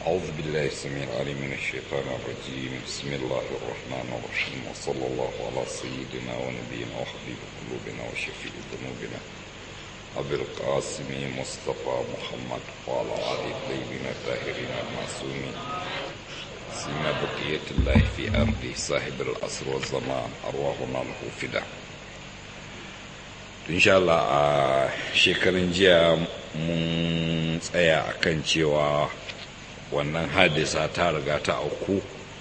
أعوذ بالله السميع العليم من الشيطان الرجيم بسم الله الرحمن الرحيم وصلى الله على سيدنا ونبينا وحبيب قلوبنا وشفيع ذنوبنا أبي القاسم مصطفى محمد وعلى آل الطيبين الطاهرين المعصومين سيما بقية الله في أرضه صاحب العصر والزمان أرواحنا له فداء insha Allah a shekarun jiya mun tsaya akan cewa wannan hadisa ta riga ta auku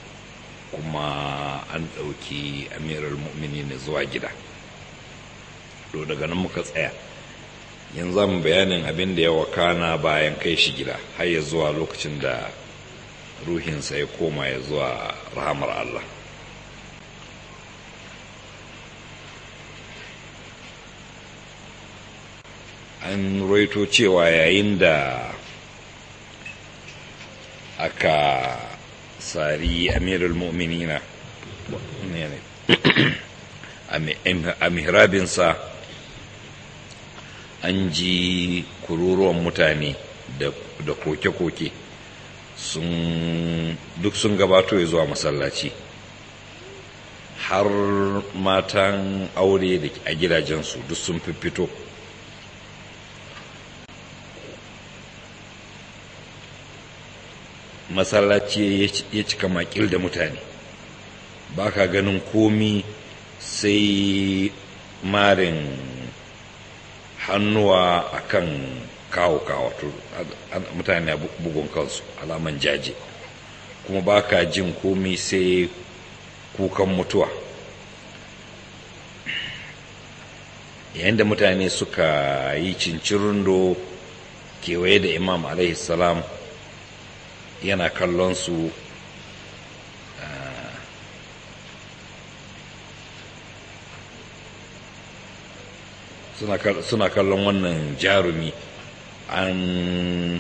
kuma an ɗauki amirar mu'mini ne zuwa gida to daga nan muka tsaya yanzu mu bayanin abin da ya wakana bayan kai shi gida har ya zuwa lokacin da ruhinsa ya koma ya zuwa rahamar Allah an roito cewa yayin da aka sari amirul mu'minina a mihrabinsa an ji kururuwan mutane da koke-koke duk sun gabato ya zuwa masallaci har matan aure a gidajensu duk sun fito masallaci ya cika makil da mutane ba ka ganin komi sai marin hannuwa akan kawo kawo mutane bugun kansu alaman jaje kuma ba ka jin komi sai kukan mutuwa yayin da mutane suka yi cincirindo kewaye da imam alaihi salam yana kallon su suna kallon wannan jarumi an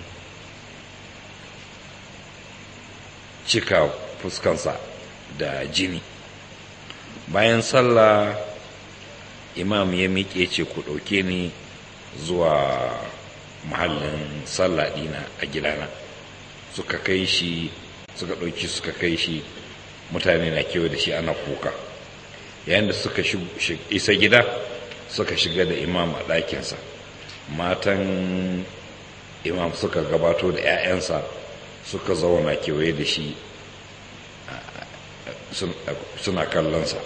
cika fuskansa da jini bayan sallah imam ya miƙe ce ku ɗauke ni zuwa mahallin sallah ɗina a gidana suka kai shi suka ɗauki suka kai shi mutane na kewa da shi ana kuka yayin da suka isa gida suka shiga da imam a ɗakinsa matan imam suka gabato da 'ya'yansa suka zauna kewaye da shi suna kallonsa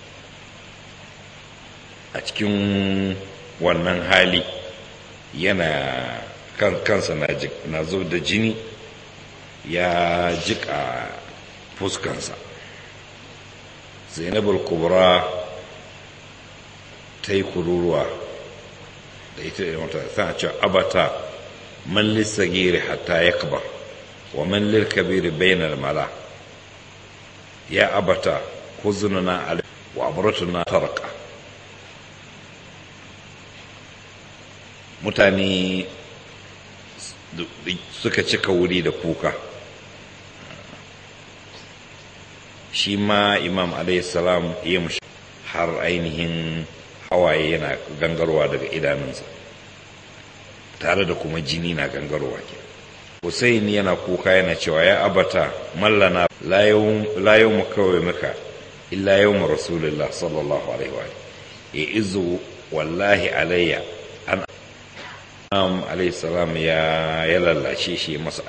a cikin wannan hali yana kansa na zo da jini ya jika fuskansa zainabul kubra ta yi kururuwa da ita da mata tana cewa abata man lissagiri hatta ya kaba wa man lilkabiri bainar mala ya abata huzununa alai wa amuratuna taraka mutane suka cika wuri da kuka shi ma imam salam ya mushi har ainihin hawaye yana gangarwa daga idanunsa tare da kuma jini na gangarwa ke Hussein yana kuka yana cewa ya abata mallana la yau mu kawai muka illa yau mu rasulullah sallallahu alaihi wa ya izu wallahi alayya an am alaihi salam ya ya lallashe shi masa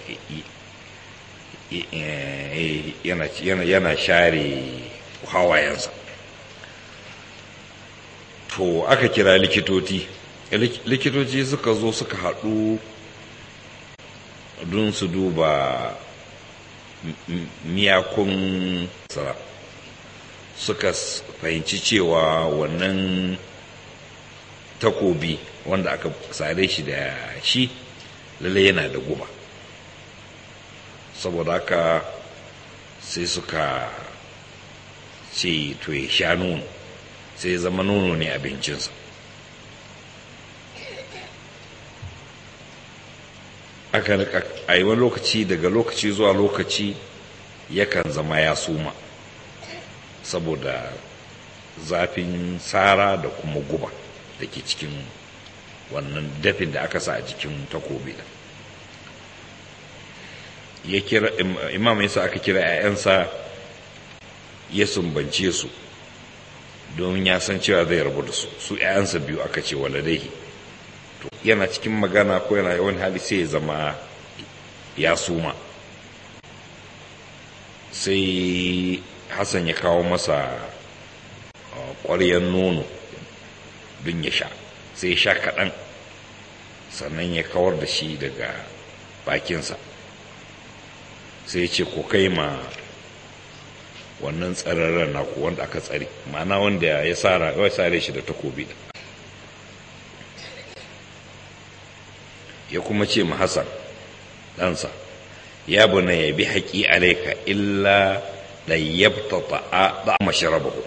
yana share hawayensa to aka kira likitoci likitoci suka zo suka haɗu don su duba miyakun sara suka fahimci cewa wannan takobi wanda aka sare shi da shi lalle yana da guba saboda haka sai suka ce to ya sha nono sai zama nono ne abincinsa aka a yi wani lokaci daga lokaci zuwa lokaci yakan zama ya suma saboda zafin tsara da kuma guba da ke cikin wannan dafin da aka sa a jikin takobi da ya kira imam yasa aka kira 'ya'yansa ya sumbance su don ya san cewa zai rabu da su su 'ya'yansa biyu aka ce waladaihi to yana cikin magana ko yana yawan hali sai ya zama ya suma sai hassan ya kawo masa ƙwaryen nono don ya sha sai ya sha kaɗan sannan ya kawar da shi daga bakinsa sai ya ce ko kai ma wannan tsararren naku wanda aka tsare ma'ana wanda ya tsara ya sare shi da takobi ya kuma ce ma hassan ɗansa ya buna ya bi haƙi alaika illa da yabta ta'a da masharabahu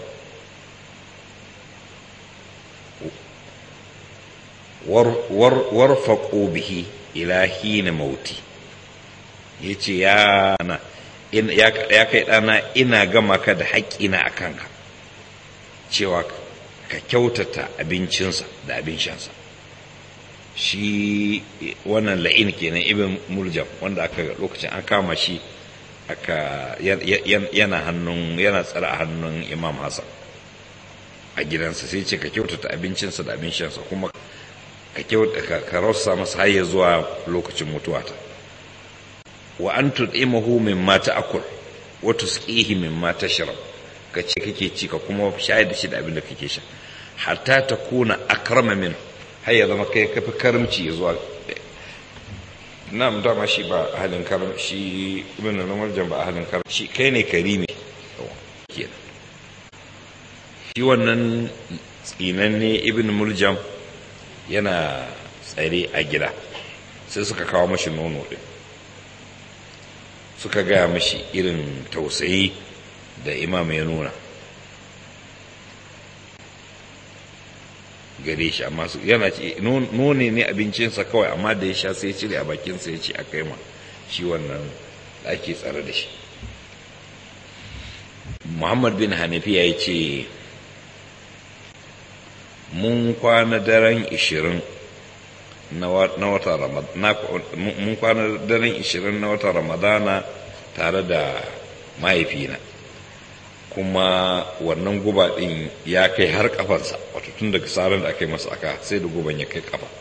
warfaƙo bihi ila hina mauti ya ce ya na ya kai ɗana ina gama ka da haƙƙina a kanka cewa ka kyautata abincinsa da abin shansa shi wannan la'in kenan ibn muljam wanda aka lokacin an kama shi aka yana hannun yana tsara a hannun imam hassan a gidansa sai ce ka kyautata abincinsa da abin shansa kuma ka kyautata ka rausa masa har ya zuwa lokacin mutuwata wa an tud'imahu mimma ta'kul wa tusqihi mimma tashrab ka ce kake ci ka kuma shayar da shi da abin da kake sha hatta takuna akrama min har ya zama kai kafi karimci ya zuwa na'am dama shi ba halin karim shi ibn al-marjan ba halin karim shi kai ne karimi kenan shi wannan tsinanne ibn muljam yana tsare a gida sai suka kawo mashi nono din suka gaya mashi irin tausayi da imam ya nuna gare shi amma su yana ce nune ne abincinsa kawai amma da ya sha sai cire a bakinsa ya ce a kai ma shi wannan da ake tsare da shi muhammad bin hanafiya ya ce mun kwana daren ishirin na wata ramadana mun kwana daren ishirin na wata ramadana tare da mahaifina kuma wannan guba din ya kai har kafansa wato tun daga tsarin da aka yi masa aka sai da guban ya kai kafa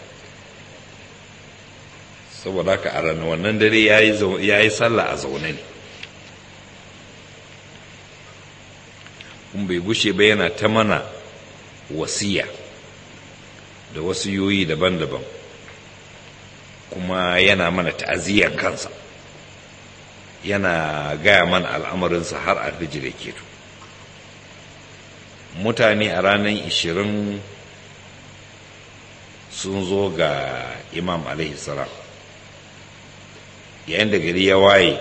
saboda haka a ranar wannan dare ya yi sallah a zaune ne kun bai gushe ba yana ta mana wasiya da wasu yoyi daban-daban kuma yana mana ta'aziyyar kansa yana gaya mana al'amarinsa har alfijir ya keto mutane a ranar ishirin sun zo ga imam salam yayin da gari ya waye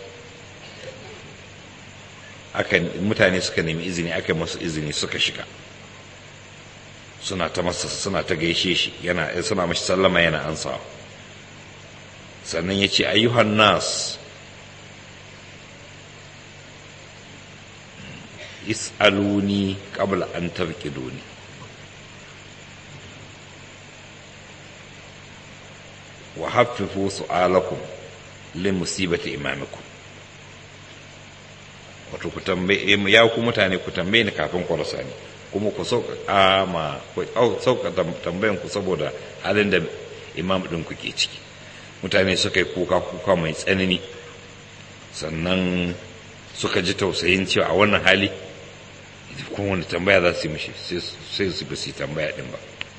aka mutane suka nemi izini aka masu izini suka shiga suna ta masa suna ta gaishe shi yana suna mashi sallama yana ansawa sannan ya ce ayyuhan nas is'aluni qabla an tarkiduni wa haffifu su'alakum li musibati imamikum wato ku tambaye ya ku mutane ku tambaye ni kafin ku rasa ni kuma ku sauƙaƙa ma ku sauƙaƙa tambayan ku saboda halin da imam ɗin ku ke ciki mutane suka yi kuka kuka mai tsanani sannan suka ji tausayin cewa a wannan hali kuma wani tambaya za su yi mishi sai su ba su yi tambaya ɗin ba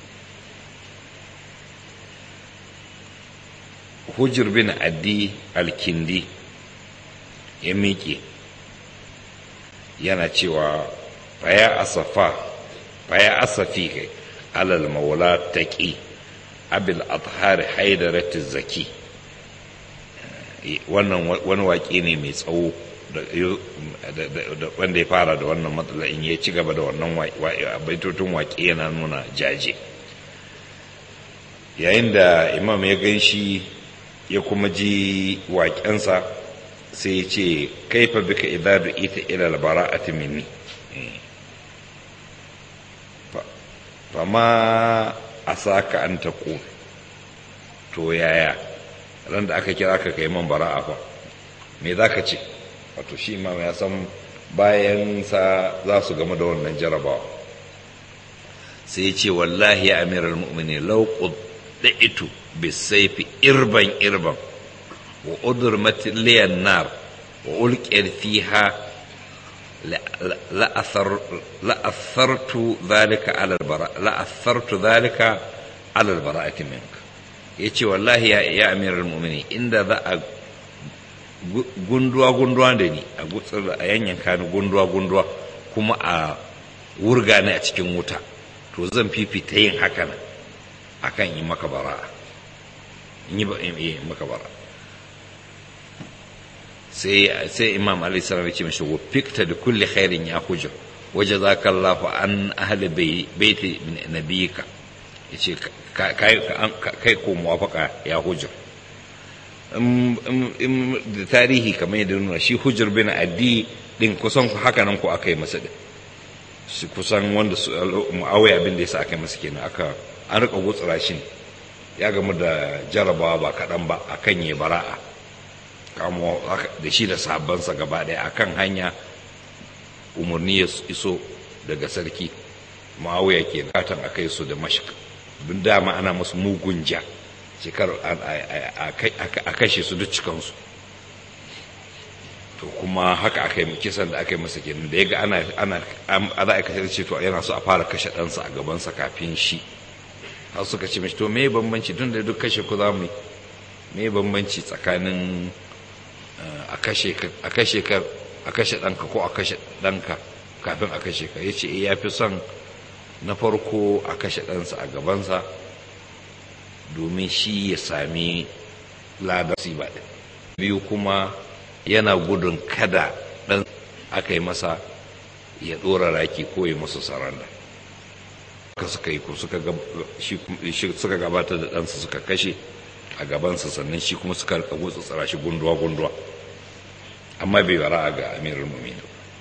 hujjar bin addi alkindi ya miƙe yana cewa faya asafa faya asafi kai alal maula taqi abil athhar haidarat zaki wannan wani waƙe ne mai tsawo wanda ya fara da wannan matsala in ya ci gaba da wannan baitotun waƙe yana nuna jaje yayin da imam ya gan shi ya kuma ji waƙensa sai ya ce kaifa bika idadu ita ila albara'ati minni fama a saka an ta to yaya ran da aka kira ka kai man bara'a fa me za ka ce wato shi imam ya san bayan sa za su gama da wannan jarabawa sai ya ce wallahi ya amiral mu'mini lau quddaitu bisayfi irban irban wa udurmat liyan nar wa ulqiyat fiha لأثرت ذلك على البراء لأثرت ذلك على البراءة منك yace wallahi ya ya amiral mu'mini inda za a gunduwa gunduwa da ni a gutsar a yanyanka ni gunduwa gunduwa kuma a wurga ni a cikin wuta to zan fifita yin haka nan akan yi maka bara'a in yi maka bara'a sai sai imam ali sallallahu alaihi wasallam ya ce fikta da kulli khairin ya hujja waje za ka Allahu an ahli baiti nabiyika yace kai ko muwafaka ya hujja da tarihi kamar yadda nuna shi hujjar bin addi din kusan haka nan ko aka yi masa din shi kusan wanda su muawiya abin da yasa aka yi masa kenan aka an rika gutsura shi ya gamu da jarabawa ba kaɗan ba akan yi bara'a kamo da shi da sabansa gaba ɗaya akan hanya umarni ya iso daga sarki ma'auya ke katan a kai su da mashik bin dama ana musu mugun ja shekar a kashe su duk cikansu to kuma haka aka yi kisan da aka yi masa kenan da ya ga ana ana za a kashe ce to yana so a fara kashe ɗansa a gabansa kafin shi har suka ce mashi to me bambanci tun da duk kashe ku za mu yi me bambanci tsakanin a kashe ka a kashe ɗanka ko a kashe ɗanka kafin a kashe ka ya ce ya fi son na farko a kashe ɗansa a gabansa domin shi ya sami ladar ba ɗin biyu kuma yana gudun kada ɗan aka yi masa ya ɗora raki ko ya masa saranda ka suka yi suka gabatar da ɗansa suka kashe a gabansa sannan shi kuma suka rika gutsu tsara shi gunduwa-gunduwa amma bai bara ga amirin muminu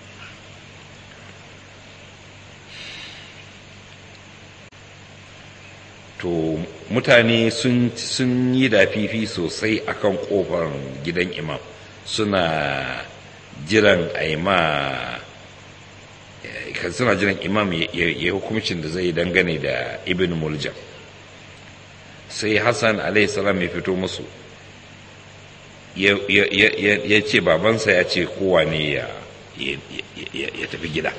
to mutane sun yi dafifi sosai akan kofar gidan imam suna jiran a yi ma suna jiran imam ya hukumcin da zai dangane da ibn muljam sai hassan salam ya fito musu ya ce babansa ya ce kowa ne ya tafi gida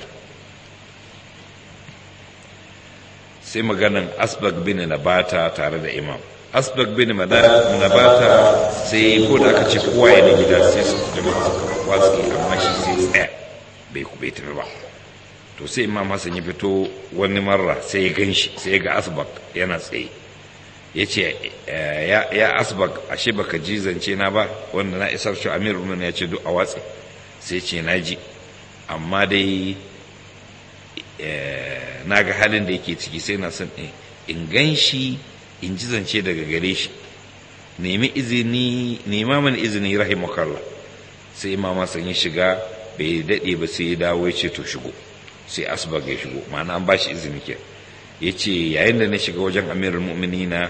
sai maganin asbag bin nabata tare da imam asbag bin nabata sai ko da aka ce kowa ya ne gida sai su jama'a suka watsi amma shi sai tsaya bai ku bai tafi ba to sai imam hassan ya fito wani marra sai ya gan shi sai ya ga asbag yana tsaye ya ce ya asbag ashe baka ji zance na ba wanda na isar shi amir rumun ya ce duk a watsi sai ce na ji amma dai na ga halin da yake ciki sai na son in gan shi in ji zance daga gare shi nemi izini nema mana izini rahimakallah sai imama sun yi shiga bai daɗe ba sai ya dawo ya ce to shigo sai asbag ya shigo ma'ana an ba shi izini ke ya ce yayin da na shiga wajen amirar mu'minina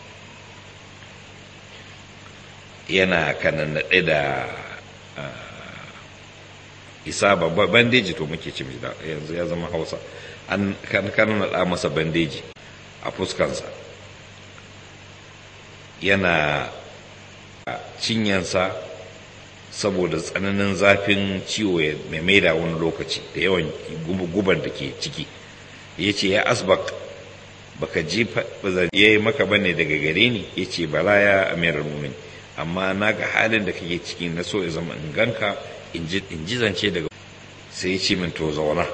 yana kanan naɗe da isa babba bandeji to muke ce yanzu ya zama hausa an kanan naɗa masa bandeji a fuskansa yana cinyansa saboda tsananin zafin ciwo mai maida wani lokaci da yawan guban da ke ciki ya ce ya asbak baka ji ya yi maka bane daga gare ni ya ce bala ya amirar mumin amma na ga halin da kake ciki na so ya zama in ganka in ji zance daga sai ya ce min to zauna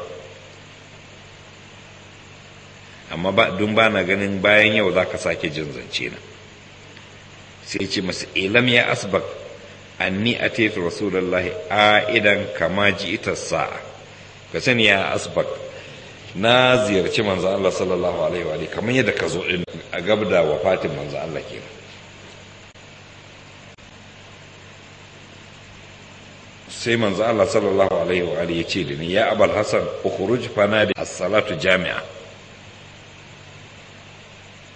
amma ba dun ba na ganin bayan yau za ka sake jin zance na sai ya ce masa ilam ya asbak anni ataitu rasulullahi idan kama ji ita sa'a ka sani ya asbak na ziyarci manzo Allah sallallahu alaihi wa kamar yadda ka zo din a gabda wafatin manzo Allah kenan sai manzo Allah sallallahu alaihi wa alihi yace da ni ya abul hasan ukhruj fanadi as-salatu jami'a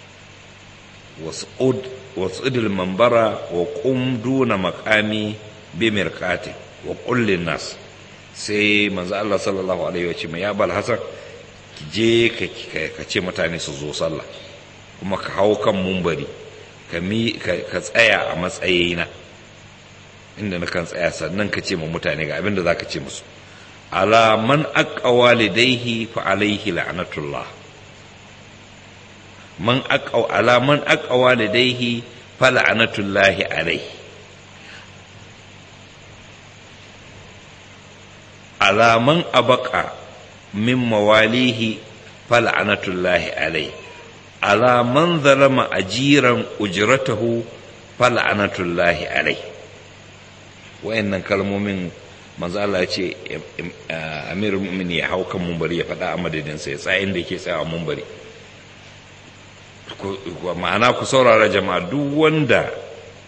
was'ud was'ud al-manbara wa qum duna maqami bi mirqati wa kullin nas sai manzo Allah sallallahu alaihi wa sallam ya bal hasan ki je ka ce mutane su zo sallah kuma ka hau kan mumbari ka tsaya a matsayina inda na kan tsaya sannan ka ce ma mutane ga abinda za ka ce musu ala man aqqa walidayhi fa alayhi la'natullah man aqqa ala man aqqa walidayhi fa la'natullahi alayhi ala man abaqa min mawalihi fa la'natullahi alayhi ala man zalama ajiran ujratahu fa la'natullahi alayhi wayannan kalmomin manzo Allah ya ce amirul mu'minin ya hau kan mumbari ya faɗa a madadin sa ya tsayin da yake tsaya a mumbari ma'ana ku saurara jama'a duk wanda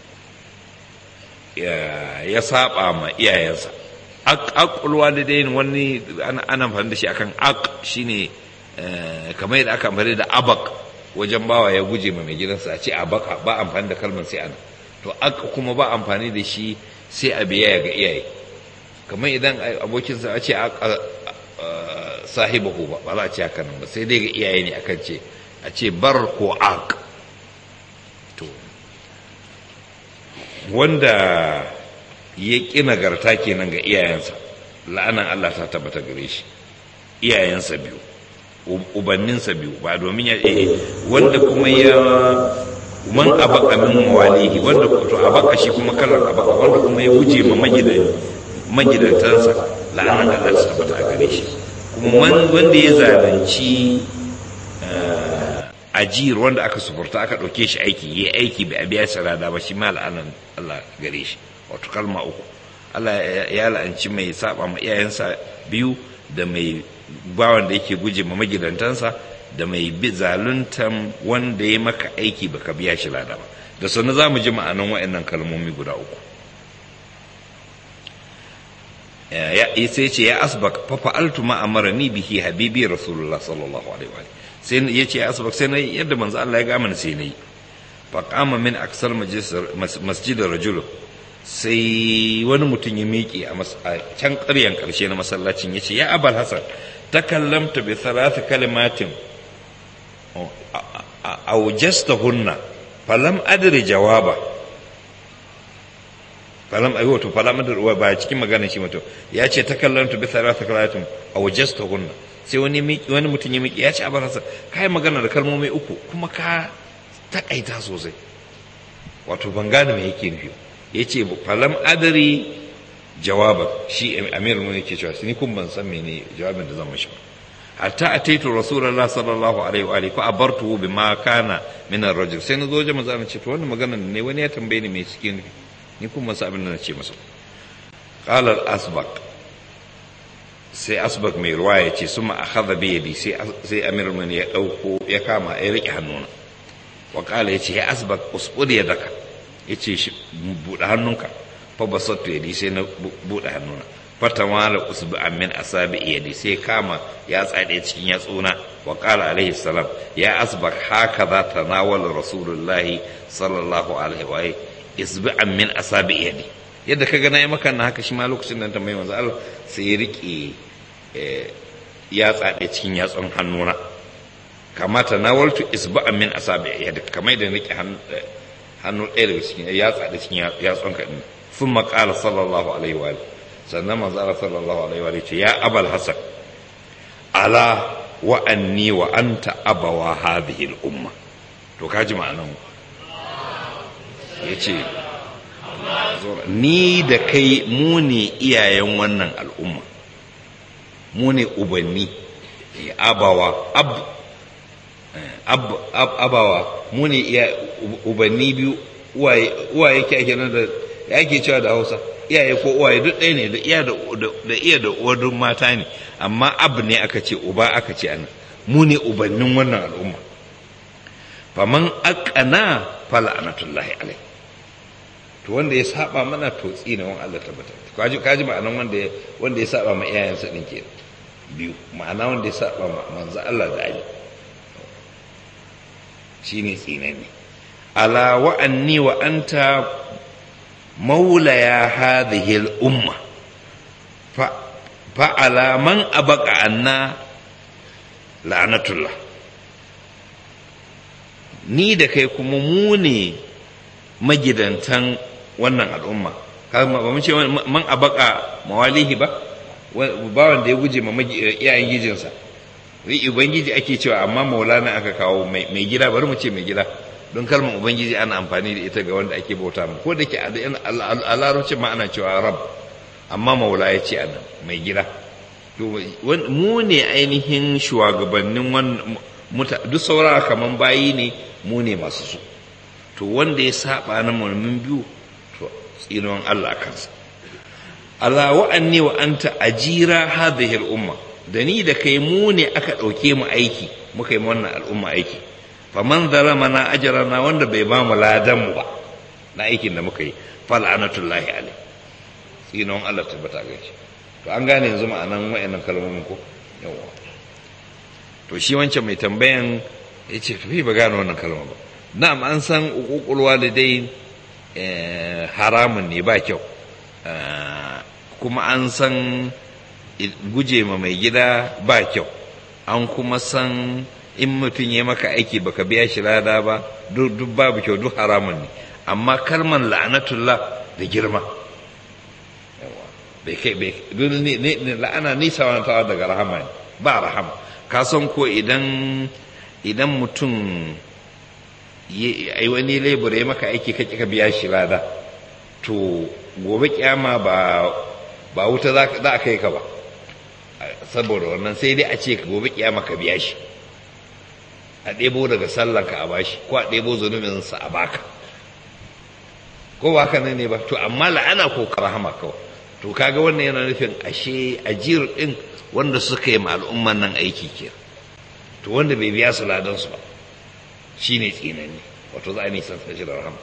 ya saba ma iyayensa aqulwa da dai wani ana amfani da shi akan aq shine kamar yadda aka amfani da abak wajen bawa ya guje ma mai gidansa a ce abaka ba amfani da kalmar sai ana to aq kuma ba amfani da shi sai a biya ga iyaye kamar idan abokinsa a ce sahibahu ba ba za a ce haka nan ba sai dai ga iyaye ne akan ce a ce bar ko ak to wanda ya ƙi nagarta kenan ga iyayensa la'anan Allah ta tabbata gare shi iyayensa biyu ubanninsa biyu ba domin ya wanda kuma ya man abaka min mawalihi wanda to abaka shi kuma kalar abaka wanda kuma ya guje ma magidantansa la'anar Allah ta tabbata a gare shi kuma wanda ya zalunci ajiyar wanda aka sufurta aka ɗauke shi aiki ya aiki bai biya sarada ba shi ma la'anar Allah gare shi wato kalma uku Allah ya la'anci mai saba ma iyayensa biyu da mai bawan da yake guje ma magidantansa da mai bi zaluntan wanda ya maka aiki baka biya shi lada ba da sannu za mu ji ma'anan wa'annan kalmomi guda uku ya sai ce ya asbak fa fa'altu ma amarani bihi habibi rasulullah sallallahu alaihi wa sai ya ce ya asbak sai na yadda manzo Allah ya ga mana sai nayi fa qama min aksal masjid rajul sai wani mutum ya miƙe a can ƙaryan ƙarshe na masallacin ya ce ya abal hasan takallamta bi thalath kalimatin aujastahunna falam adri jawaba falam ayi wato falam adri ba cikin maganar shi mutum ya ce takallamtu bi thalath kalimatin aujastahunna sai wani wani mutum ya miki ya ce abar hasan kai magana da kalmomi uku kuma ka takaita sosai wato ban gane me yake nufi yace falam adri jawaba shi amir mun yake cewa ni kun ban san mene jawabin da zan mashi ba hatta ataitu rasulullah sallallahu alaihi wa alihi fa abartu bima kana min ar-rajul sai nazo je manzo ce to wannan magana ne wani ya tambaye ni me cikin ni kuma masa abin da nace masa qala al-asbaq sai asbaq mai ruwa ya ce suma akhadha bi yadi sai sai amir mun ya dauko ya kama ya rike hannuna wa qala yace ya asbaq usbud yadaka yace shi buɗe hannunka fa basattu yadi sai na buɗe hannuna fatamala usbu'an min asabi yadi sai kama ya tsade cikin yatsuna wa qala alaihi salam ya asbak hakaza tanawala rasulullahi sallallahu alaihi wa isbu'an min asabi yadi yadda kaga nayi maka na haka shi ma lokacin nan tambayi manzo Allah sai ya rike ya tsade cikin yatsun hannuna kama tanawaltu isbu'an min asabi yadi kamar da rike hannu hannu ɗaya daga cikin ya tsade cikin yatsun ka din ثم قال صلى الله عليه وآله sannan manzo Allah sallallahu alaihi wa ce ya abal hasan ala wa anni wa anta abawa hadhihi al umma to kaji ma'anan yace ni da kai mu ne iyayen wannan al'umma mu ne ubanni abawa ab ab abawa mu ne ubanni biyu uwaye uwaye ke ake nan da yake cewa da Hausa iyaye ko uwaye duk ɗaya ne da iya da iya da uwar duk mata ne amma abu ne aka ce uba aka ce ana mu ne ubannin wannan al'umma faman aqana fala anatullahi alai to wanda ya saba mana to tsina wan Allah tabbata kaji kaji ma'anan wanda ya wanda ya saba ma iyayensa din ke biyu ma'ana wanda ya saba ma manzo Allah da Ali shine tsinani ala wa anni wa anta maulaya hadhihi al-umma fa fa'ala man abaka anna la'anatullah ni da kai kuma mu ne magidantan wannan al'umma ba mu ce man abaka mawalihi ba bawan da ya guje ma iyayen gijinsa ubangiji ake cewa amma maulana aka kawo mai gida bari mu ce mai gida don kalmar ubangiji ana amfani da ita ga wanda ake bauta mu ko da ke a larabcin ma ana cewa rab amma maula ya ce anan mai gida mu ne ainihin shugabannin duk saura kaman bayi ne mu ne masu su to wanda ya saba na mulmin biyu to tsinon Allah kansa Allah wa'anni wa anta ajira hadhihi al-umma da ni da kai mu ne aka ɗauke mu aiki muka yi wannan al'umma aiki faman zalama na ajrana wanda bai ba mu ladan mu ba na aikin da muka yi fal'anatullahi alaihi tsinon Allah tabbata ga shi to an gane yanzu ma'anan wa'annan kalmomin ko yawa to shi wancan mai tambayan ya ce tafi ba gane wannan kalma ba na'am an san uququl walidai haramun ne ba kyau kuma an san guje ma mai gida ba kyau an kuma san in mutum ya maka aiki baka biya shi lada ba duk babu kyau duk haramun ne amma kalmar la'anatullah da girma bai kai bai la'ana nisa wani tawa daga rahama ne ba rahama ka san ko idan idan mutum yi wani lebur ya maka aiki ka ka biya shi lada to gobe kyama ba ba wuta za a kai ka ba saboda wannan sai dai a ce gobe kyama ka biya shi a ɗebo daga sallanka a bashi ko a ɗebo zunubinsa a baka ko ba haka ne ba to amma la'ana ko rahama kawai to kaga wannan yana nufin ashe ajir din wanda suka yi al'umman nan aiki ke to wanda bai biya su ladan su ba shine tsinani wato za a nisan sashi da rahama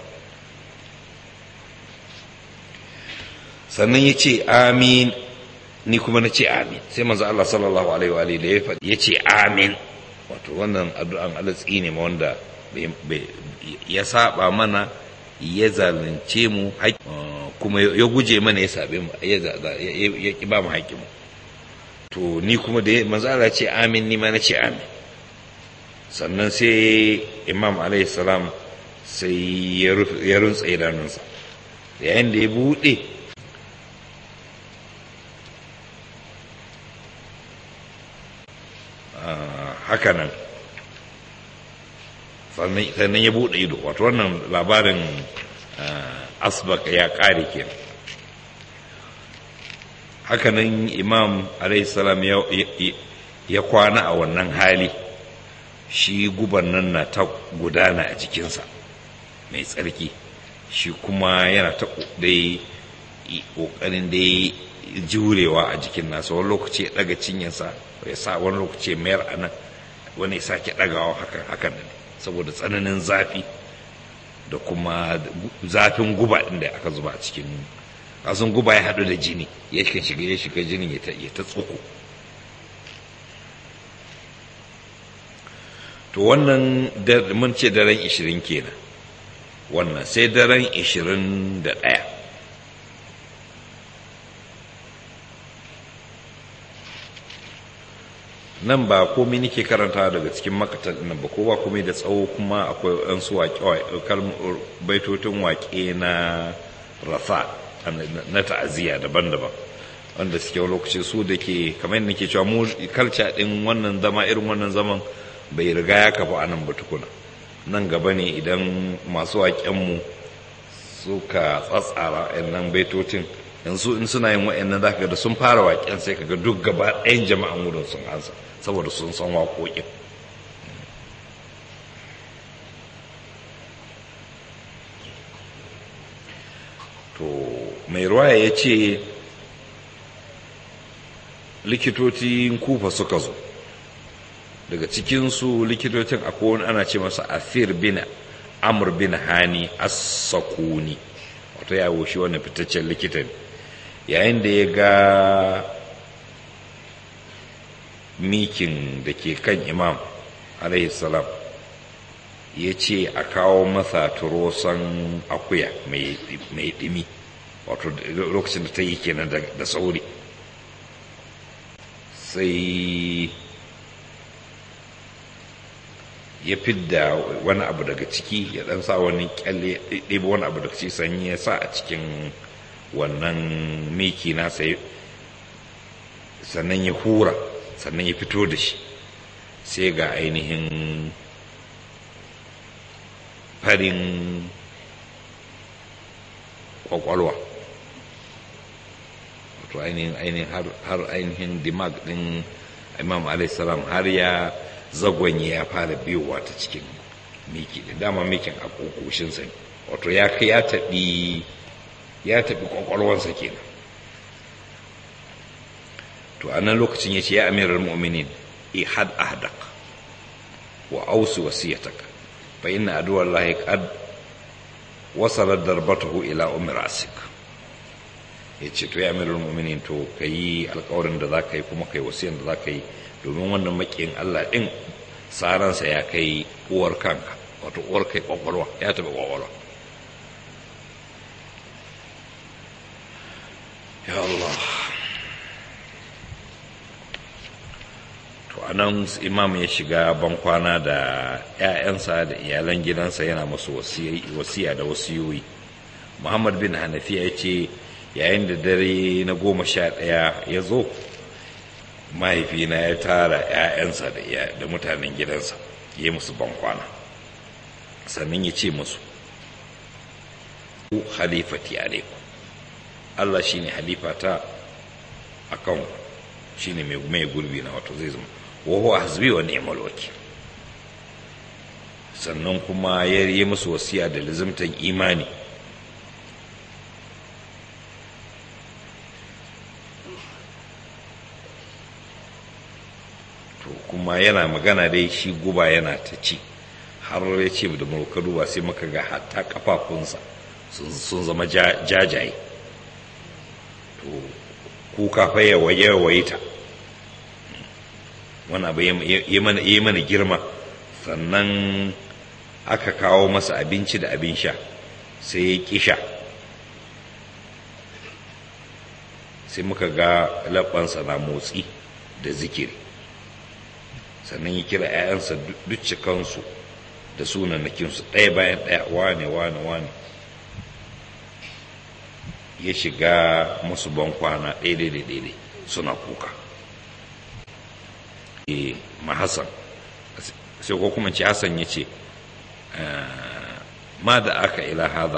sannan ya ce amin ni kuma na ce amin sai manzo Allah sallallahu alaihi wa alihi da ya faɗi ya ce amin wato wannan addu'an alatsi ne ma wanda ya saba mana ya zalunce mu kuma ya guje mana ya sabe mu ya ki ba mu haƙƙin mu to ni kuma da manzo Allah ce amin ni ma na ce amin sannan sai imam alaihi salam sai ya runtsa idanunsa yayin da ya buɗe haka nan sannan ya buɗe ido wato wannan labarin asbaka ya ƙare ke hakanan imam salam ya kwana a wannan hali shi guban nan na ta gudana a jikinsa mai tsarki shi kuma yana ta dai ƙoƙarin dai jurewa a jikin nasa wani lokaci ya ɗaga cinyarsa ya sa wani lokaci mayar a nan wani ya sake ɗagawa hakan ne saboda tsananin zafi da kuma zafin guba ɗin da aka zuba a cikin kasan guba ya haɗu da jini ya shiga ya shiga jinin ya ta tsuku to wannan mun ce daren ishirin kenan wannan sai daren ishirin da ɗaya nan ba komai nake karanta daga cikin makatar nan ba ko ba komai da tsawo kuma akwai ɗan su baitotin waƙe na rafa na ta'aziyya daban-daban wanda suke lokaci su da ke kamar yadda nake cewa mu kalca ɗin wannan zama irin wannan zaman bai riga ya kafa anan ba tukuna nan gaba ne idan masu waƙenmu suka tsatsara nan baitocin yanzu in suna yin wa'annan za ka da sun fara waƙen sai ka ga duk gaba ɗayan jama'an wurin sun ansa saboda sun san waƙoƙin to mai ruwaya ya ce likitocin kufa suka zo daga cikinsu likitocin akwai wani ana ce masa afir bin amur bin hani as-sakuni wato ya shi wani fitaccen likita ne yayin da ya ga mikin da ke kan imam salam ya ce a kawo masa turosan akuya mai ɗimi wato lokacin da ta yi kenan da sauri sai ya fidda wani abu daga ciki ya dan sa wani kyalle ɗebe wani abu daga ciki sanyi ya sa a cikin wannan miki nasa sannan ya hura sannan ya fito da shi sai ga ainihin farin kwakwalwa wato ainihin ainihin har ainihin dimag din imam salam har ya zagwanye ya fara biyowa ta cikin miki da dama mikin a kokoshinsa ne wato ya ya taɓi ya taɓi kwakwalwansa kenan to a nan lokacin ya ce ya amirar mu'minin ihad ahdak wa ausu wasiyatak fa inna aduwar lahi qad wasalar darbatahu ila ummi rasik ya ce to ya amirar mu'minin to ka yi alkawarin da za ka yi kuma ka yi wasiyan da za ka yi domin wannan makiyin Allah ɗin tsaransa ya kai uwar kanka wato uwar kai kwakwalwa ya taɓa kwakwalwa ya Allah to anan imam ya shiga bankwana da 'ya'yansa da iyalan gidansa yana masu wasiya da wasiyoyi muhammad bin hanafiya ya ce yayin da dare na goma sha ɗaya ya zo mahaifina ya tara 'ya'yansa da mutanen gidansa ya musu bankwana sannan ya ce musu halifati alaikum Allah shi ne halifata a kan shi ne mai gurbi na wato zai zama wahu a hasbi wa ni'mal wakil sannan kuma ya yi musu wasiya da lizimtan imani to kuma yana magana dai shi guba yana ta ci har ya ce da muka duba sai muka ga hatta kafafunsa sun zama jajaye to kuka fa ya waye ta wani abu ya mana girma sannan aka kawo masa abinci da abin sha sai ya ƙi sha sai muka ga labbansa na motsi da zikiri sannan ya kira 'ya'yansa duk cikansu da sunanakinsu ɗaya bayan ɗaya wane wane wane ya shiga musu bankwana daidai da daidai suna kuka e ma hassan sai ko kuma ce hassan ya ce ma da aka ila haza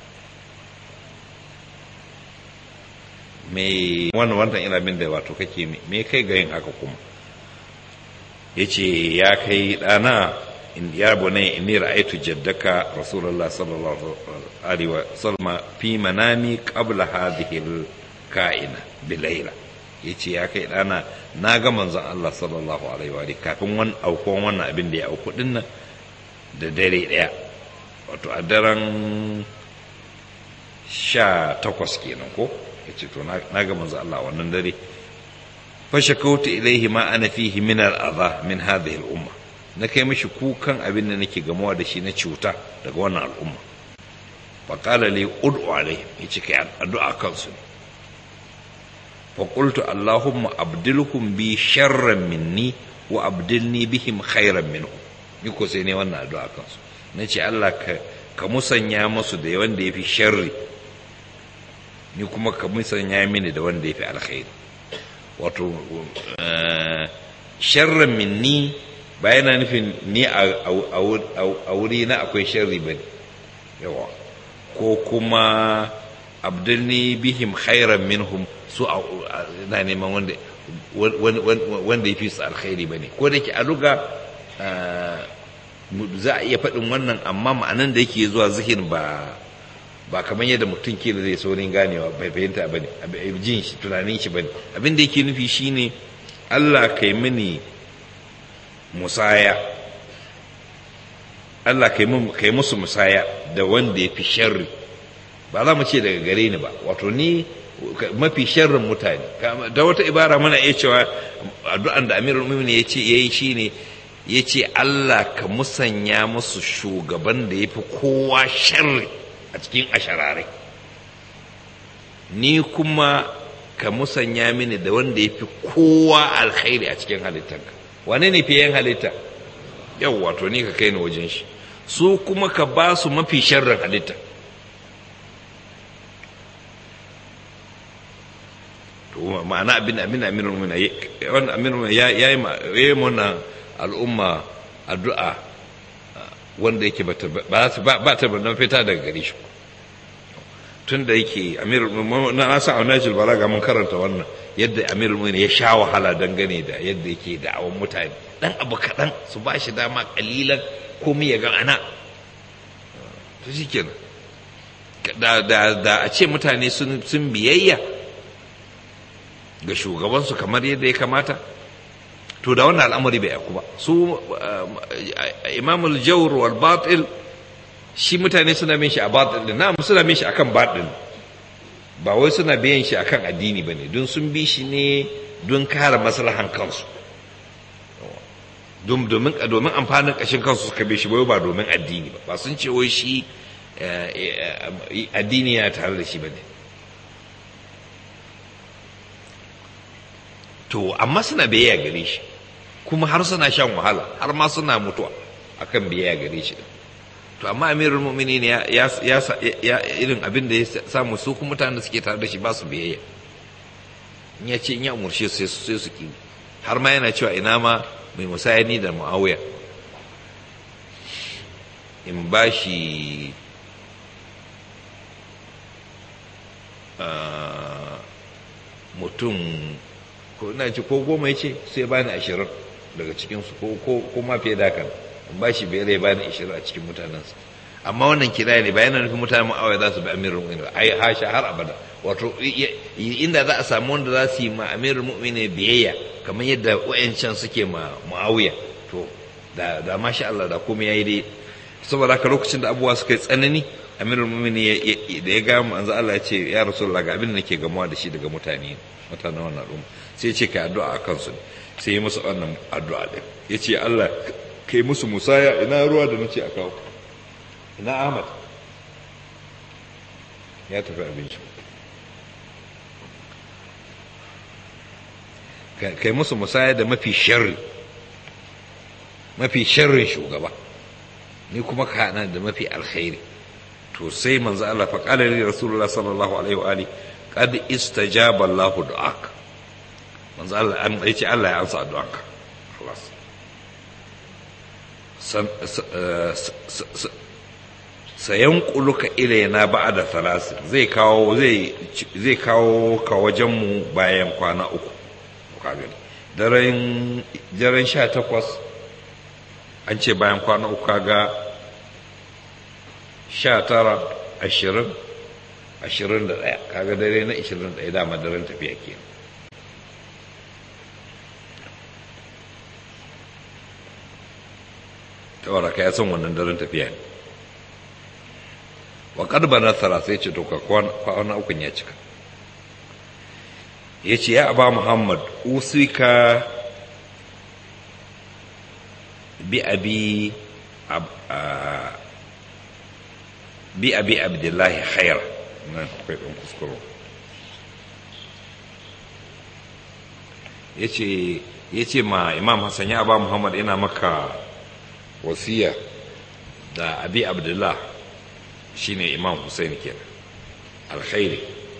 mai wannan wannan ina bin da wato kake me kai ga yin haka kuma ya ce ya kai ɗana ya bunai inni ra'aytu jaddaka rasulullah sallallahu alaihi wa sallam fi manami qabla hadhihi al-ka'ina bilayla yace ya kai dana na ga manzon Allah sallallahu alaihi wa kafin wan aukon wannan abin da ya auku din nan da dare daya wato a daren sha takwas kenan ko yace to na ga manzon Allah wannan dare fa shakautu ilaihi ma ana fihi min al-adha min hadhihi al-umma na kai mashi kukan abin da nake gamuwa da shi na cuta daga wannan al'umma faƙala li ud'u alaihim yace kai addu'a kansu ne fa qultu allahumma abdilhum bi sharran minni wa abdilni bihim khairan minhum ni ko sai ne wannan addu'a kansu nace Allah ka ka musanya musu da wanda yafi sharri ni kuma ka musanya mini da wanda yafi alkhairi wato sharran minni ba yana nufin ni a wuri na akwai sharri ba yawa ko kuma abdulni bihim khairan minhum su na neman wanda wanda ya fi su alkhairi ba ne ko da ke a luga za a iya faɗin wannan amma ma'anan da yake zuwa zihin ba ba kamar yadda mutum ke da zai saurin ganewa bai fahimta ba ne jin shi tunanin shi ba ne abin da yake nufi shine allah kai mini musaya Allah kai musu musaya da wanda ya fi sharri ba za mu ce daga gare ni ba wato ni mafi sharrin mutane da wata ibara muna iya cewa addu'an da amirul mu'minin ya ce yayi shine ya ce Allah ka musanya musu shugaban da ya fi kowa sharri a cikin ashararai ni kuma ka musanya mini da wanda ya fi kowa alkhairi a cikin halittanka wane ne fiye halitta yau wato ni ka kai ni wajen shi su kuma ka ba su mafi sharrin halitta to ma'ana abin abin amirul mu'minin wannan amirul ya yi yayi mana al'umma addu'a wanda yake ba ba ta ban fita daga gare shi tun da yake amirul na asa a najil balaga mun karanta wannan yadda amirul mu'minin ya sha wahala dangane da yadda yake da'awan mutane dan abu kaɗan su ba shi dama kalilan komai ya ga ana to shikenan da da da a ce mutane sun sun biyayya ga shugabansu kamar yadda ya kamata to da wannan al'amari bai aku ba su imamul jawr wal batil shi mutane suna bin shi a batil din na suna bin shi akan batil ba wai suna biyan shi akan addini bane don sun bi shi ne don kare maslahan kansu domin domin amfanin kashin kansu suka bi shi bai ba domin addini ba ba sun ce wai shi addini ya tare da shi bane to amma suna biyayya gare shi kuma har suna shan wahala har ma suna mutuwa akan biyayya gare shi to amma amirul mu'minin ya ya ya irin abin da ya samu su kuma mutanen da suke tare da shi ba su biyayya in ya ce in ya umarce su sai su ki har ma yana cewa ina ma mai musayani da muawiya in ba shi mutum ko ina ce ko goma ya ce sai bani ashirin daga cikinsu ko ma fiye da kan in ba shi biyar ya bani ashirin a cikin mutanensa amma wannan kira ne bayan nufin mutanen ma'awai za su bi amirin mu'mini ai hasha har abada wato inda za a samu wanda za su yi ma amirin mu'mini biyayya kamar yadda wayancan suke ma mu'awiya to da da masha Allah da komai yayi dai saboda haka lokacin da abubuwa suka yi tsanani amirul mu'mini da ya ga manzo Allah ya ce ya rasulullah ga abin da nake gamuwa da shi daga mutane mutanen wannan al'umma sai ce ka addu'a a kansu sai yi musu wannan addu'a ɗin ya ce Allah kai musu musaya ina ruwa da nace a kawo ina Ahmad ya tafi abinci kai musu musaya da mafi sharri mafi sharrin shugaba ni kuma ka hana da mafi alkhairi to sai manzo Allah fa qala li rasulullah sallallahu alaihi wa alihi qad istajaba Allahu du'aka manzo Allah an yace Allah ya ansa addu'anka خلاص sayanquluka ilayna ba'da thalath zai kawo zai zai kawo ka wajen mu bayan kwana uku ka gani daren daren 18 an ce bayan kwana uku kaga 19 20 21 kaga dare na 21 dama daren tafiya kenan tawara ka ya san wannan daren tafiya ne wa kadba nasara sai ce to ka kwana ukun ya cika ya ce ya aba muhammad usika bi abi bi abi abdullahi khair nan akwai ɗan kuskuro ya ce ma imam hassan ya aba muhammad ina maka wasiya da abi abdullah shine imam hussein kenan alkhairi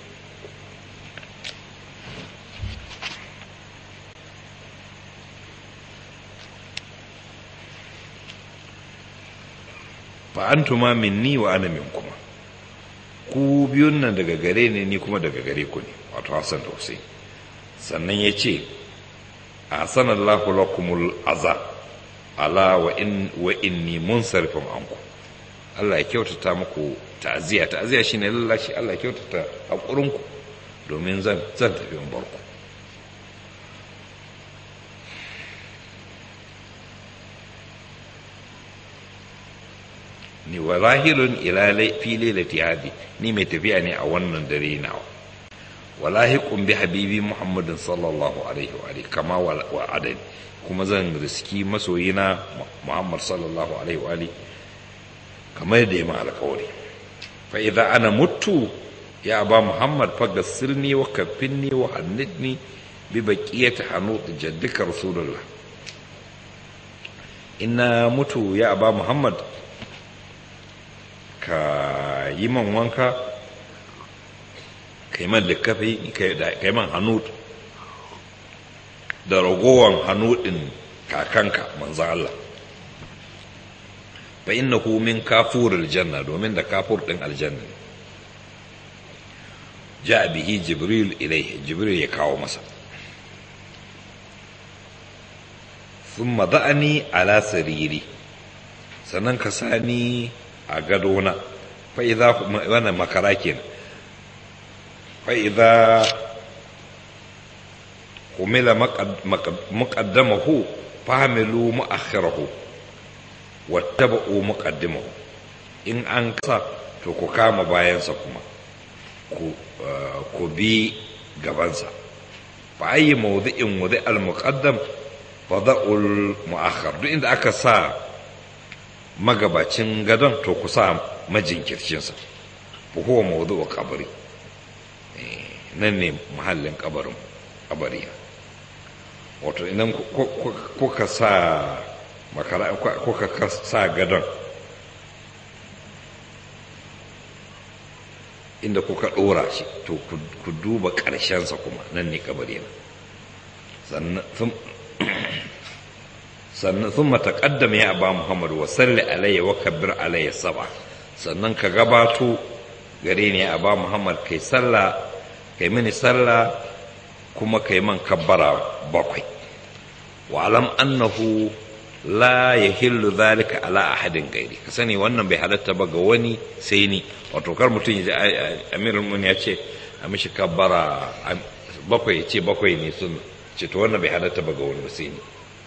fa antuma minni wa ana minkuma ku biyun nan daga gare ne ni kuma daga gare ku ne wato hassan da hussein sannan ya ce a sanallahu lakumul azab ala wa in wa inni munsarifun anku Allah ya kyautata muku ta'ziya ta'ziya shine lallashi Allah ya kyautata hakurinku domin zan zan tafi in barku ni wa zahirun ila fi lailati hadi ni mai tafiya ne a wannan dare nawa walahiqun bi habibi muhammadin sallallahu alaihi wa alihi kama wa adani kuma zan riski masoyina Muhammad sallallahu alaihi wa kamar da ya ma alkawari fa idza ana mutu ya aba muhammad fagassilni wa kaffinni wa hannidni bi baqiyati hanut jaddika rasulullah inna mutu ya aba muhammad ka yi man wanka ka yi man likafi ka yi man hanut da ragowan hanudin kakanka manzan Allah fa innahu min kafuril janna domin da kafur din aljanna ja bihi jibril ilaihi jibril ya kawo masa thumma da'ani ala sariri sannan ka sani a gadona fa idza wannan makara kenan fa idza humila muqaddamahu fahmilu mu'akhirahu wattaba'u muqaddimahu in an kasa to ku kama bayansa kuma ku bi gabansa fa ayi mawdi'in wudi al-muqaddam fa da'ul mu'akhir duk inda aka sa magabacin gadon to ku sa majinkircinsa fa huwa mawdu'u qabri nan ne mahallin kabarin kabari wato idan kuka sa makara kuka sa gadon inda kuka ɗora shi to ku duba ƙarshensa kuma nan ne kabari sannan sun mataƙaddama ya ba muhammadu wa salli alayya wa kabbir alayya saba sannan ka gabato gare ni ya ba muhammad kai sallah kai mini sallah kuma kai man kabbara bakwai wa alam annahu la yahillu zalika ala ahadin gairi ka sani wannan bai halatta ba ga wani sai ni wato kar mutum ya amirul mun ya ce a mishi kabbara bakwai ce bakwai ne sun ce to wannan bai halatta ba ga wani ba sai ni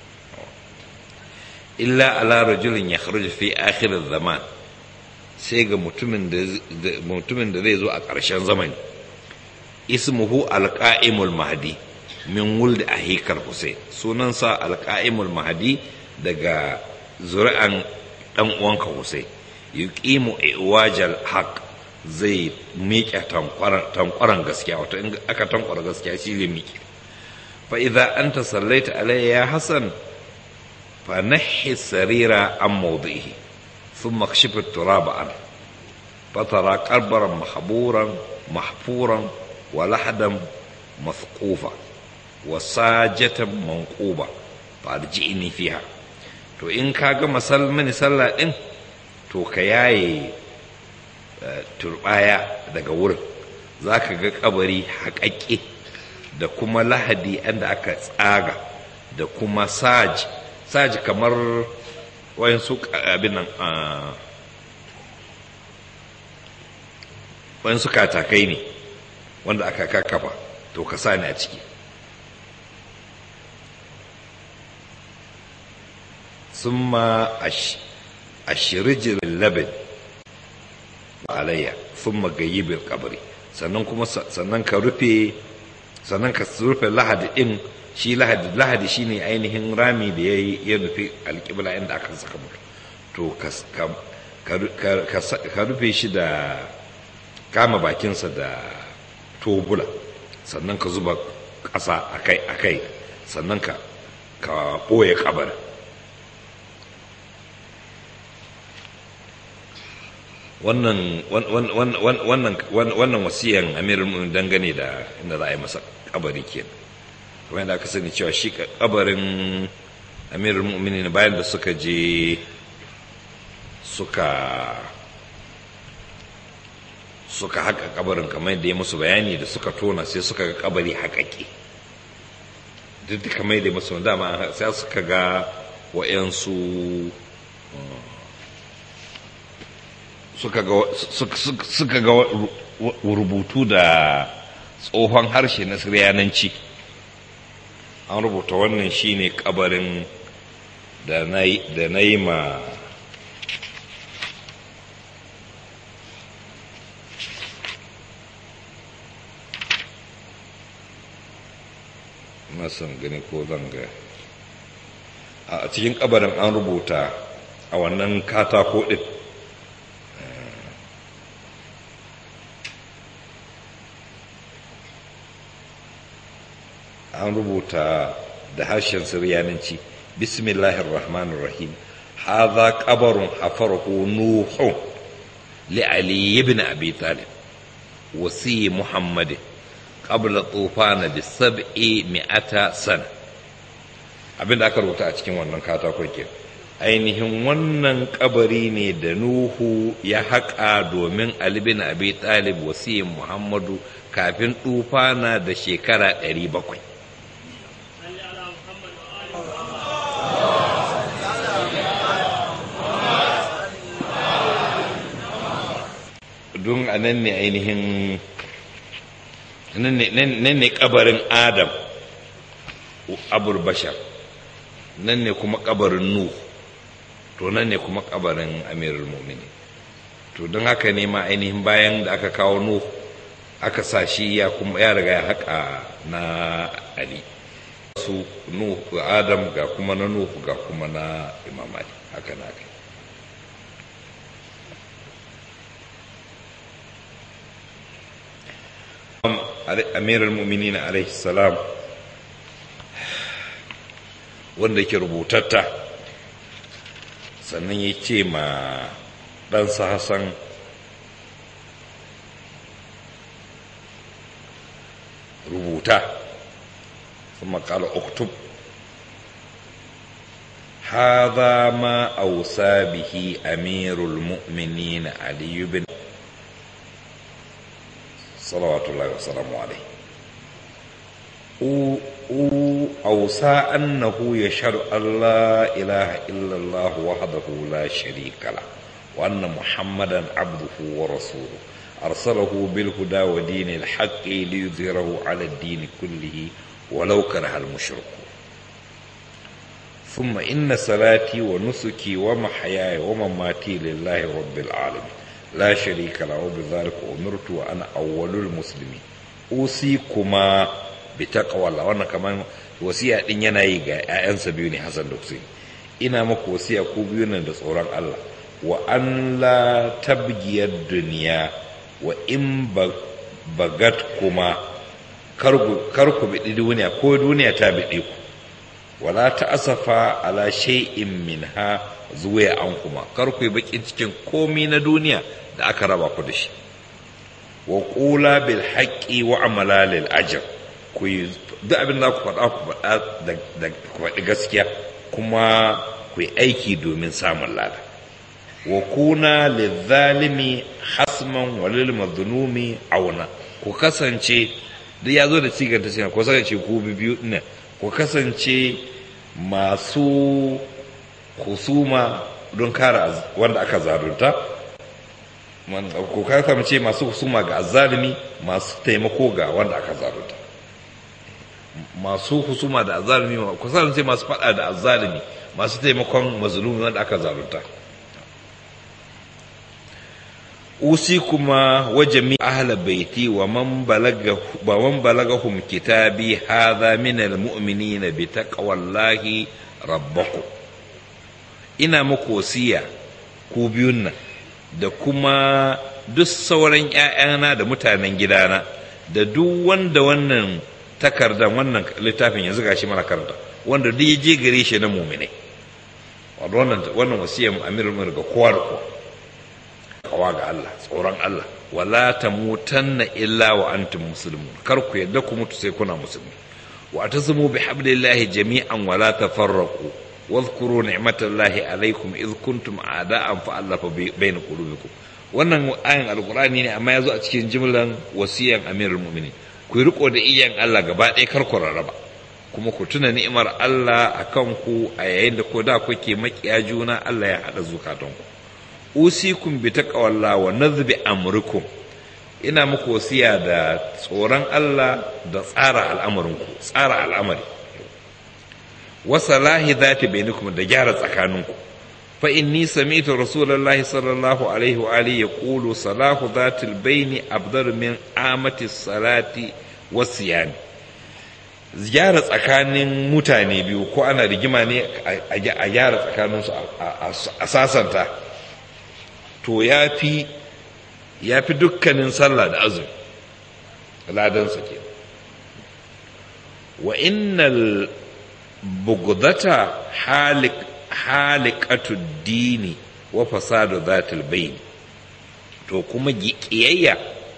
illa ala rajulin yakhruju fi akhir zaman sai ga mutumin da mutumin da zai zo a ƙarshen zamani ismuhu alqa'imul mahdi min wuldi ahikar Hussein sunansa alqa'imul mahdi daga zuri'an dan uwanka Hussein yuqimu iwajal haq zai miƙe tankwaran gaskiya wato in aka tankwara gaskiya shi zai miƙe fa idza anta sallaita alayya ya hasan fa nahi sarira an mawdihi thumma kashif at-turaba an fatara qarbaran mahburan mahfuran wa lahadan mathqufa wa sajatan manquba fa arji'ni fiha to in ka ga mani sallah din to ka yaye turbaya daga wurin za ka ga kabari haƙaƙe da kuma lahadi inda aka tsaga da kuma saji saji kamar wayansu abin nan wayansu katakai ne wanda aka kakkafa to ka sa ni a ciki ثم أشرج اللبن عليا ثم غيب القبر sannan kuma sannan ka rufe sannan ka rufe lahadi din shi lahadi lahadi shine ainihin rami da yayi ya rufe alƙibla inda aka saka mutu to ka rufe shi da kama bakinsa da tobula sannan ka zuba ƙasa akai akai sannan ka ka ɓoye kabarin wannan wannan wasiyan amirul mu'minin dangane da inda za a yi masa kabari kenan kuma yadda aka sani cewa shi kabarin amirul mu'minin bayan da suka je suka suka haka kabarin kamar yadda ya musu bayani da suka tona sai suka ga kabari haƙaƙe duk da kamar yadda ya musu dama sai suka ga wa'yansu suka ga rubutu da tsohon harshe na siryananci an rubuta wannan shine kabarin da na yi ma masan gani ko zanga a cikin kabarin an rubuta a wannan katako ɗin an rubuta da harshen siryananci bismillahir rahmanir rahim hadha qabarun hafarahu nuhu li ali ibn abi talib wasi muhammad qabla tufana bi sab'i mi'ata sana abinda aka rubuta a cikin wannan katakon ke ainihin wannan kabari ne da nuhu ya haƙa domin ali bin abi talib wasi muhammadu kafin tufana da shekara 700 don a nan ne ainihin nan ne kabarin adam abul bashar nan ne kuma kabarin nuh to nan ne kuma kabarin amirul mumini to don haka ne ma ainihin bayan da aka kawo nuh aka sa shi ya kuma ya riga ya haka na ali su nuh adam ga kuma na nuh ga kuma na imam ali haka na kai amirul muminin alaihi salam wanda ke rubutatta sannan ya ce ma ɗansa hassan rubuta ثم قال اكتب هذا ما أوصى به أمير المؤمنين علي بن صلوات الله وسلامه عليه أوصى أنه يشهد أن لا إله إلا الله وحده لا شريك له وأن محمدا عبده ورسوله أرسله بالهدى ودين الحق ليظهره على الدين كله ولو كره المشركون ثم إن صلاتي ونسكي ومحياي ومماتي لله رب العالمين لا شريك له وبذلك أمرت وأنا أول المسلمين أوصيكما بتقوى الله وأنا كمان wasiya din yana yi ga 'ya'yansa biyu ne Hassan da Hussein ina maku wasiya ku biyu ne da tsoron Allah wa an la tabgiyar duniya wa in bagat kuma kar ku biɗi duniya ko duniya ta biɗe ku wala ta asafa ala shay'in minha zuwa an kuma kar ku yi bakin cikin komi na duniya da aka raba ku da shi wa qula bil haqqi wa amala lil ajr ku yi duk abin da ku faɗa ku faɗa da ku faɗi gaskiya kuma ku yi aiki domin samun lada wa kuna lizalimi hasman wa lil mazlumi auna ku kasance duk ya zo da sigar ta cewa ku kasance ku biyu ɗin ku kasance masu husuma don kare wanda aka zarunta ku kasance masu husuma ga azzalimi masu taimako ga wanda aka zarunta masu husuma da azzalimi ku kasance masu faɗa da azzalimi masu taimakon mazlumi wanda aka zarunta أوصيكما وجميع أهل بيتي ومن بلغ ومن بلغهم كتابي هذا من المؤمنين بتقوى الله ربكم ina muku wasiya ku biyun nan da kuma duk sauran ‘ya'yana da mutanen gidana da duk wanda wannan takardan wannan littafin yanzu gashi mana karanta wanda duk ya je gare shi na muminai wannan wasiyan amirul ga kowa da kowa kawa ga Allah tsoron Allah wala tamutanna illa wa antum muslimun kar ku yadda ku mutu sai kuna musulmi wa tasmu bi hablillahi jami'an wala tafarraqu واذكروا نعمة الله عليكم إذ كنتم أعداء فألف بين قلوبكم wannan ayan alkurani ne amma ya zo a cikin jimlan wasiyan amirul mu'minin ku riko da iyan Allah gaba ɗaya kar ku rarraba kuma ku tuna ni'imar Allah akan ku a yayin da ko da kuke makiya juna Allah ya haɗa zukatanku usikum bi taqwallah wa nadhbi amrikum ina muku wasiya da tsoron Allah da tsara al'amarinku tsara al'amari wa salahi dhati bainakum da gyara tsakaninku fa inni sami'tu rasulullahi sallallahu alaihi wa alihi yaqulu salahu dhati al-baini afdalu min amati salati wa siyami gyara tsakanin mutane biyu ko ana rigima ne a gyara tsakaninsu a sasanta to ya fi ya fi dukkanin sallah da azumi ladansa ke wa innal bugdata halik halikatu dini wa fasadu zatul bayn to kuma ƙiyayya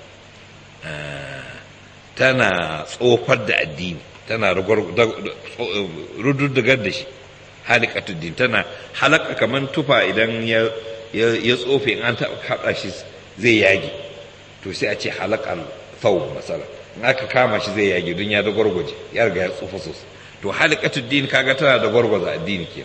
tana tsofar da addini tana rududdugar da shi halikatu din tana halaka kamar tufa idan ya tsofe in an haɗa shi zai yage to sai a ce halakan thawb masala in aka kama shi zai yage don ya da gwargwaje ya riga ya tsufa sosai to halikatu din kaga tana da gwargwaza addini ke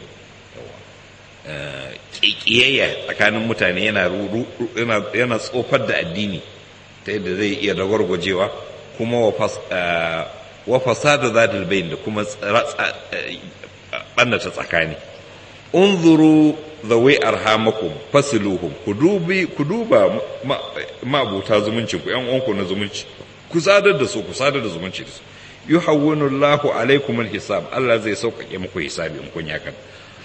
kiyayya tsakanin mutane yana yana tsofar da addini ta yadda zai iya da gwargwajewa kuma wa fasadu zatul bayin da kuma ɓannata tsakani unzuru zawai arhamakum fasiluhum ku dubi ku duba ma'abuta zumuncin ku yan uwanku na zumunci ku sadar da su ku sadar da zumunci da su yuhawwinu Allahu alaikum alhisab Allah zai sauƙaƙe muku hisabi in kun yakan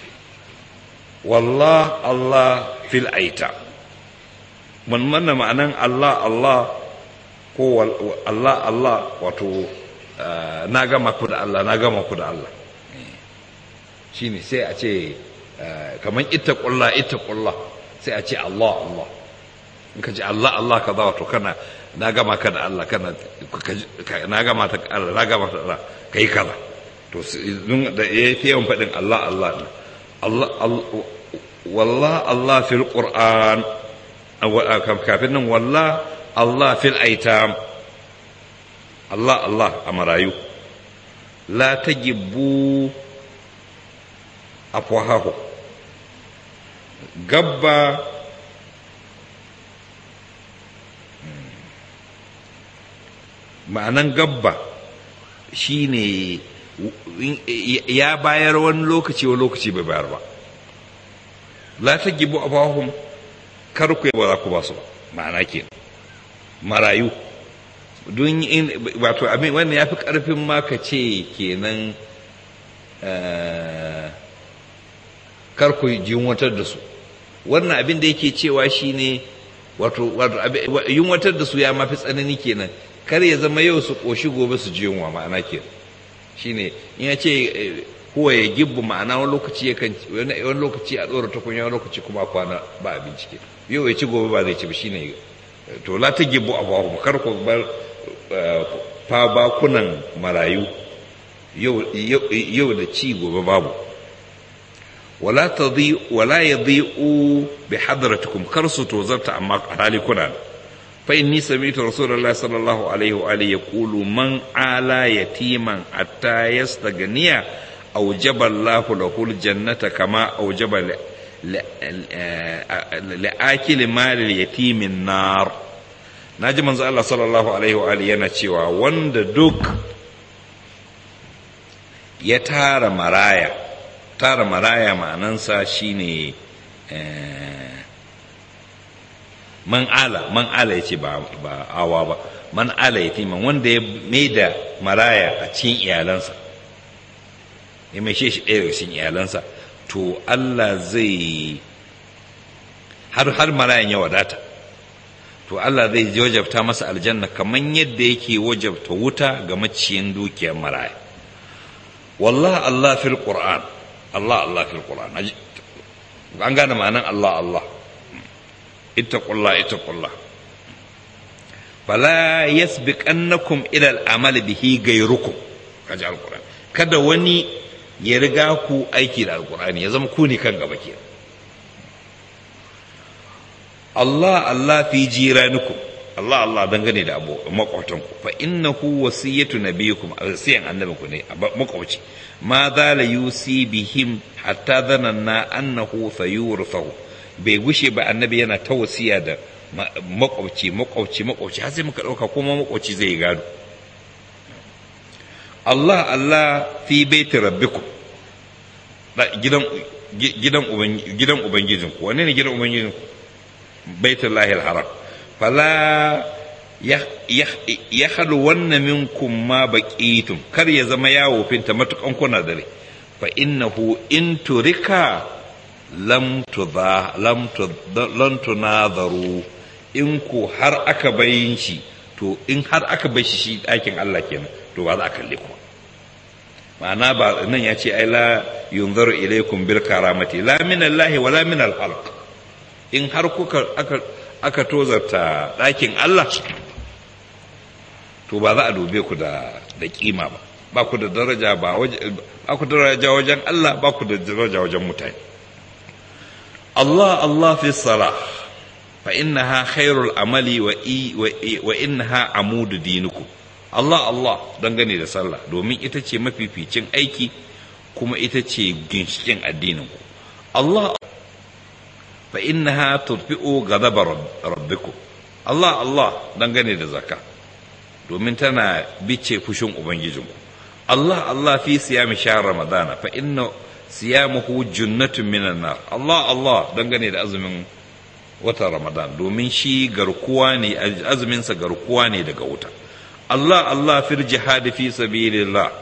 wallah Allah fil aita mun manna ma'anan Allah Allah ko Allah Allah wato na gama ku da Allah na gama ku da Allah shine sai a ce kamar ita kulla ita kulla sai a ce Allah Allah in ka ce Allah Allah ka za wato kana na gama ka da Allah kana na gama ta Allah na gama ta Allah kai kaza to da ya fi yawan faɗin Allah Allah ne Allah wallah Allah fil Qur'an kafin nan wallah Allah fil aitam Allah Allah a marayu la tagibbu afwahahu gabba ma'anan gabba shine ya bayar wani lokaci wani lokaci bai bayar ba la ta gibu afahum kar ku ba za ku ba su ba ma'ana ke marayu don wato abin wannan ya fi karfin ma ka ce kenan kar ku yunwatar da su wannan abin da yake cewa shine wato yunwatar da su ya mafi tsanani kenan kar ya zama yau su ƙoshi gobe su ji yunwa ma'ana ke shine in ya ce huwa ya gibbu ma'ana wani lokaci ya kan wani lokaci a ɗora tukunya wani lokaci kuma kwana ba abinci ke yau ya ci gobe ba zai ci ba shine to la ta gibbu a bahu kar ku bar fa bakunan marayu yau da ci gobe babu wala tadhi wala yadhi'u bi hadratikum kar su tozarta amma hali kuna fa inni sami'tu rasulullahi sallallahu alaihi wa alihi yaqulu man ala yatiman hatta yastaghniya awjaba Allahu lahu aljannata kama awjaba li'akili mali yatimin nar naji manzo Allah sallallahu alaihi wa alihi yana cewa wanda duk ya tara maraya tara maraya ma'anansa shine man ala man ala yace ba ba awa ba man ala yatiman wanda ya maida maraya a cikin iyalansa ya mai shi ɗaya daga cikin iyalansa to Allah zai har har marayan ya wadata to Allah zai wajabta masa aljanna kamar yadda yake wajabta wuta ga maciyin dukiyar maraya wallah Allah fil qur'an Allah Allah fil qur'an an gane ma'anan Allah Allah ittaqullah ittaqullah fala yasbiqannakum ila al-amal bihi gairukum kaji alquran kada wani ya riga ku aiki da alqur'ani ya zama ku ne kan gaba ke Allah Allah fi jiranikum Allah Allah dangane da abu makwautanku fa innahu wasiyatu nabiyikum wasiyan annabinku ne makwauci ma za la yusi bihim hatta dhananna annahu sayurthahu bai gushe ba annabi yana ta wasiya da makwauci makwauci makwauci har sai muka dauka kuma makwauci zai gado Allah Allah fi baiti rabbikum gidan gidan gidan ubangijinku wanne ne gidan ubangijinku baitullahi al-haram fala ya halu wannan minkum ma baqitum kar ya zama yawo finta matukan kuna dare fa innahu in turika lam tudha lam lam tunadharu in ku har aka bayin shi to in har aka bai shi shi dakin Allah kenan to ba za a kalle ku ma'ana ba nan ya ce ai la yunzaru ilaikum bil karamati la min Allah wa la min al khalq in har kuka aka aka tozarta ɗakin Allah to ba za a dube ku da da kima ba ba ku da daraja ba ba ku da daraja wajen Allah ba ku da daraja wajen mutane Allah Allah fi salah fa innaha khairul amali wa wa innaha amudu dinukum Allah Allah dangane da sallah domin ita ce mafificin aiki kuma ita ce ginshikin addininku Allah fa innaha tudfi'u ghadaba rabbikum Allah Allah dangane da zakka domin tana bice fushin ubangijinku Allah Allah fi siyami shahr ramadana fa inna siyamuhu junnatun minan nar Allah Allah dangane da azumin watan ramadan domin shi garkuwa ne azumin sa garkuwa ne daga wuta Allah Allah fil jihad fi sabilillah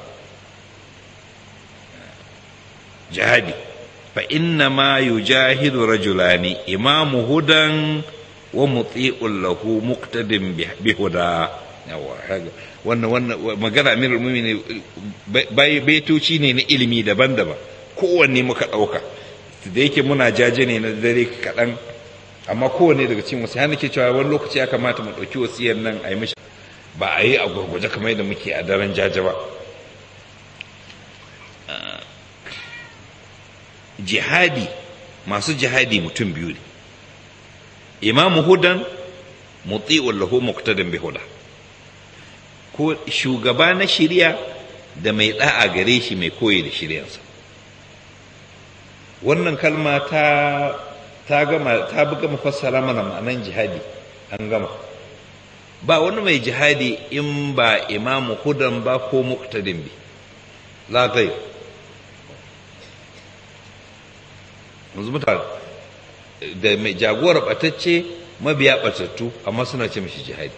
jihadi fa inna ma yujahidu rajulani imamu hudan wa muti'un lahu muqtadin bi huda wannan wannan magana amirul mu'minin baitoci ne na ilimi daban-daban kowanne muka ɗauka da yake muna jaje ne na dare kaɗan amma kowanne daga cikin wasu yana ke cewa wani lokaci ya kamata mu ɗauki wasiyar nan a yi mishi ba a yi a gurguje kamar yadda muke a daren jaje ba jihadi masu jihadi mutum biyu ne imamu hudan muti'un lahu muqtadan bi huda ko shugaba na shirya da mai da'a gare shi mai koyi da shiryansa wannan kalma ta ta gama ta buga mafassara mana ma'anan jihadi an gama ba wani mai jihadi in ba imamu hudan ba ko muqtadin bi la gai yanzu mutane da mai jagorar batacce mabiya batattu amma suna ce mishi jihadi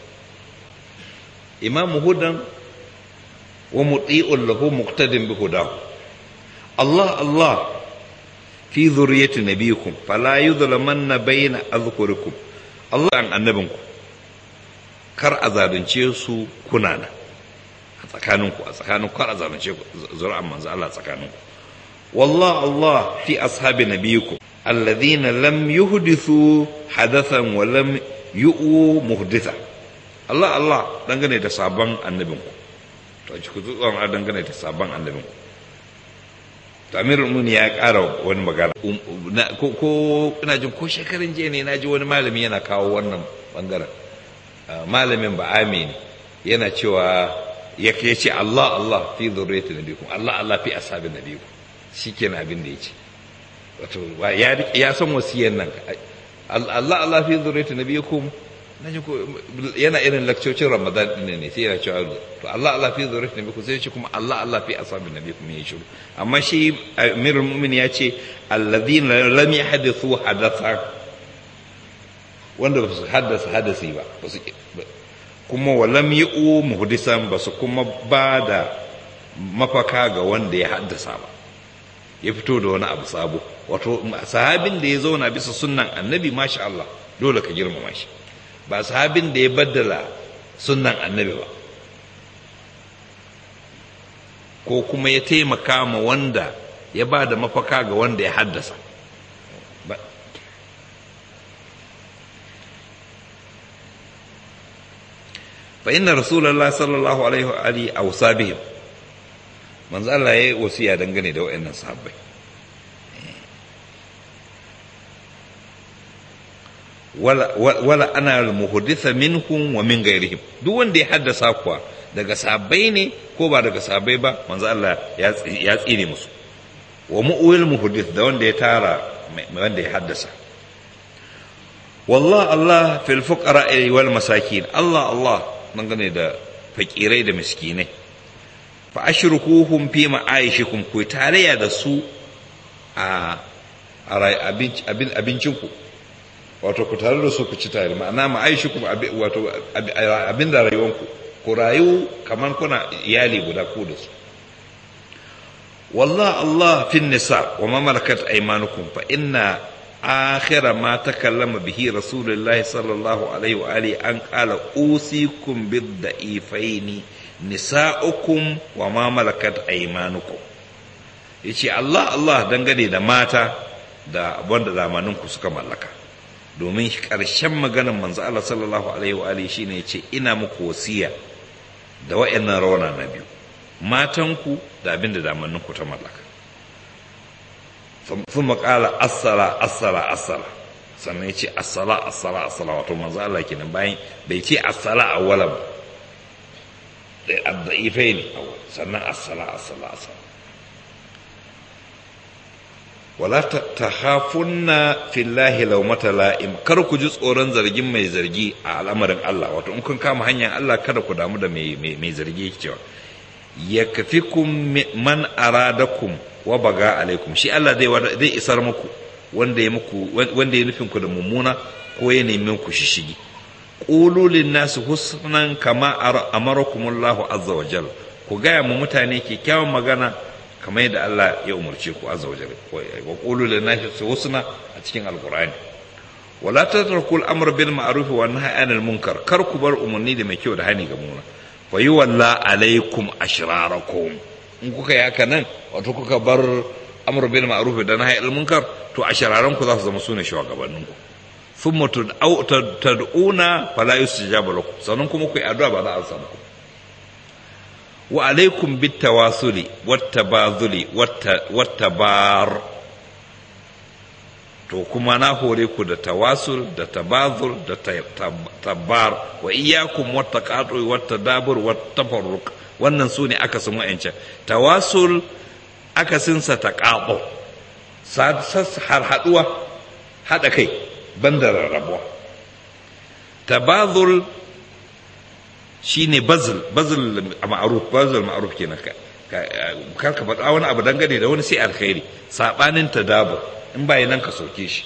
imamu hudan wa muti'un lahu muqtadin bi hudahu Allah Allah fi zuriyati nabiyikum fala yuzlamanna bayna azkurikum Allah an annabinku kar a zalunce su kuna nan a tsakaninku a tsakaninku kar a zalunce ku zuri'an manzo Allah tsakaninku wallah Allah fi ashabi nabiyikum alladhina lam yuhdithu hadathan wa lam yu'u muhditha Allah Allah dangane da sabon annabinku to ji ku tsoron dangane da sabon annabinku to amirul muni ya ƙara wani magana ko ina jin ko shekarun jiya ne na ji wani malami yana kawo wannan bangaren malamin ba amini yana cewa ya ce Allah Allah fi zurriyati nabikum Allah Allah fi ashabin nabikum shikenan abin da yace wato ya san wasiyan nan Allah Allah fi zurriyati nabikum naji ko yana irin lakcocin Ramadan din ne sai yana cewa to Allah Allah fi zurriyati nabikum sai ya ce kuma Allah Allah fi ashabin nabikum ya shiru amma shi Amirul Mu'minin ya ce alladhina lam yahdithu hadatha wanda ba su haddasa hadasi ba kuma walam yi'u muhdisan ba su kuma ba da mafaka ga wanda ya haddasa ba ya fito da wani abu sabo wato sahabin da ya zauna bisa sunnan annabi masha Allah dole ka girmama shi ba sahabin da ya baddala sunnan annabi ba ko kuma ya taimaka ma wanda ya ba da mafaka ga wanda ya haddasa fa inna rasulullahi sallallahu alaihi wa alihi awsa bihim manzo Allah yayi wasiya dangane da wayannan sahabbai wala wala ana al-muhditha minhum wa min ghairihim duk wanda ya haddasa kuwa daga sahabbai ne ko ba daga sahabbai ba manzo Allah ya ya tsire musu wa mu'wil muhdith da wanda ya tara wanda ya haddasa wallah Allah fil fuqara wal masakin Allah Allah dangane da fakirai da miskinai fa ashrukuhum fi ma'aishikum ku tarayya da su a abincinku wato ku tare da su ku ci tare ma'ana ma'aishikum wato abin da rayuwanku ku rayu kamar kuna iyali guda ku da su wallah Allah fin nisa wa ma malakat aymanukum fa inna آخر ما تكلم به رسول الله صلى الله عليه وآله أن قال أوصيكم بالضعيفين nisa'ukum wa ma malakat aymanukum yace Allah Allah dangane da mata da wanda zamaninku suka mallaka domin ƙarshen maganar manzo Allah sallallahu alaihi wa alihi shine yace ina muku wasiya da wayannan rawana na biyu matanku da abin da zamaninku ta mallaka sun maƙala assala assala assala sannan ya ce assala assala assala wato manzo Allah kenan bayan bai ce assala awwala ba da ifai ne sannan assala assala assala wala ta hafunna fillahi laumata la'im kar ku ji tsoron zargin mai zargi a al'amarin Allah wato in kun kama hanyar Allah kada ku damu da mai zargi yake cewa ya kafi man aradakum wa baga alaikum shi Allah zai zai isar muku wanda ya muku wanda ya nufin ku da mummuna ko ya nemi ku shishigi qulu lin nas husnan kama amarakumullahu azza wa jalla ku gaya mu mutane kyakkyawan magana kamar yadda Allah ya umarce ku azza wa jalla wa qulu lin nas husna a cikin alqur'ani wala tatruku al-amr bil ma'ruf wa nahy anil munkar kar ku bar umarni da mai kyau da hani ga muna fa yuwalla alaikum ashrarakum in kuka yi haka nan wato kuka bar amur bil ma'ruf da nahy al munkar to a shararan ku za su zama sune shugabannin ku thumma tad'una fala yustajabu lakum sannan kuma ku yi addu'a ba za a samu ku wa alaikum bit tawasuli wat tabazuli wat tabar to kuma na hore ku da tawasul da tabazul da tabar wa iyyakum wat taqatu wat tadabur wat tafarruq wannan su ne aka sun wa'ancan tawasul akasinsa ta ƙaɓo har haɗuwa haɗa kai banda rarrabuwa tabazul shi ne bazil bazil ma'aruf bazil ma'aruf kenan ka kar ka faɗa wani abu dangane da wani sai alkhairi saɓanin tadabur in ba nan ka soke shi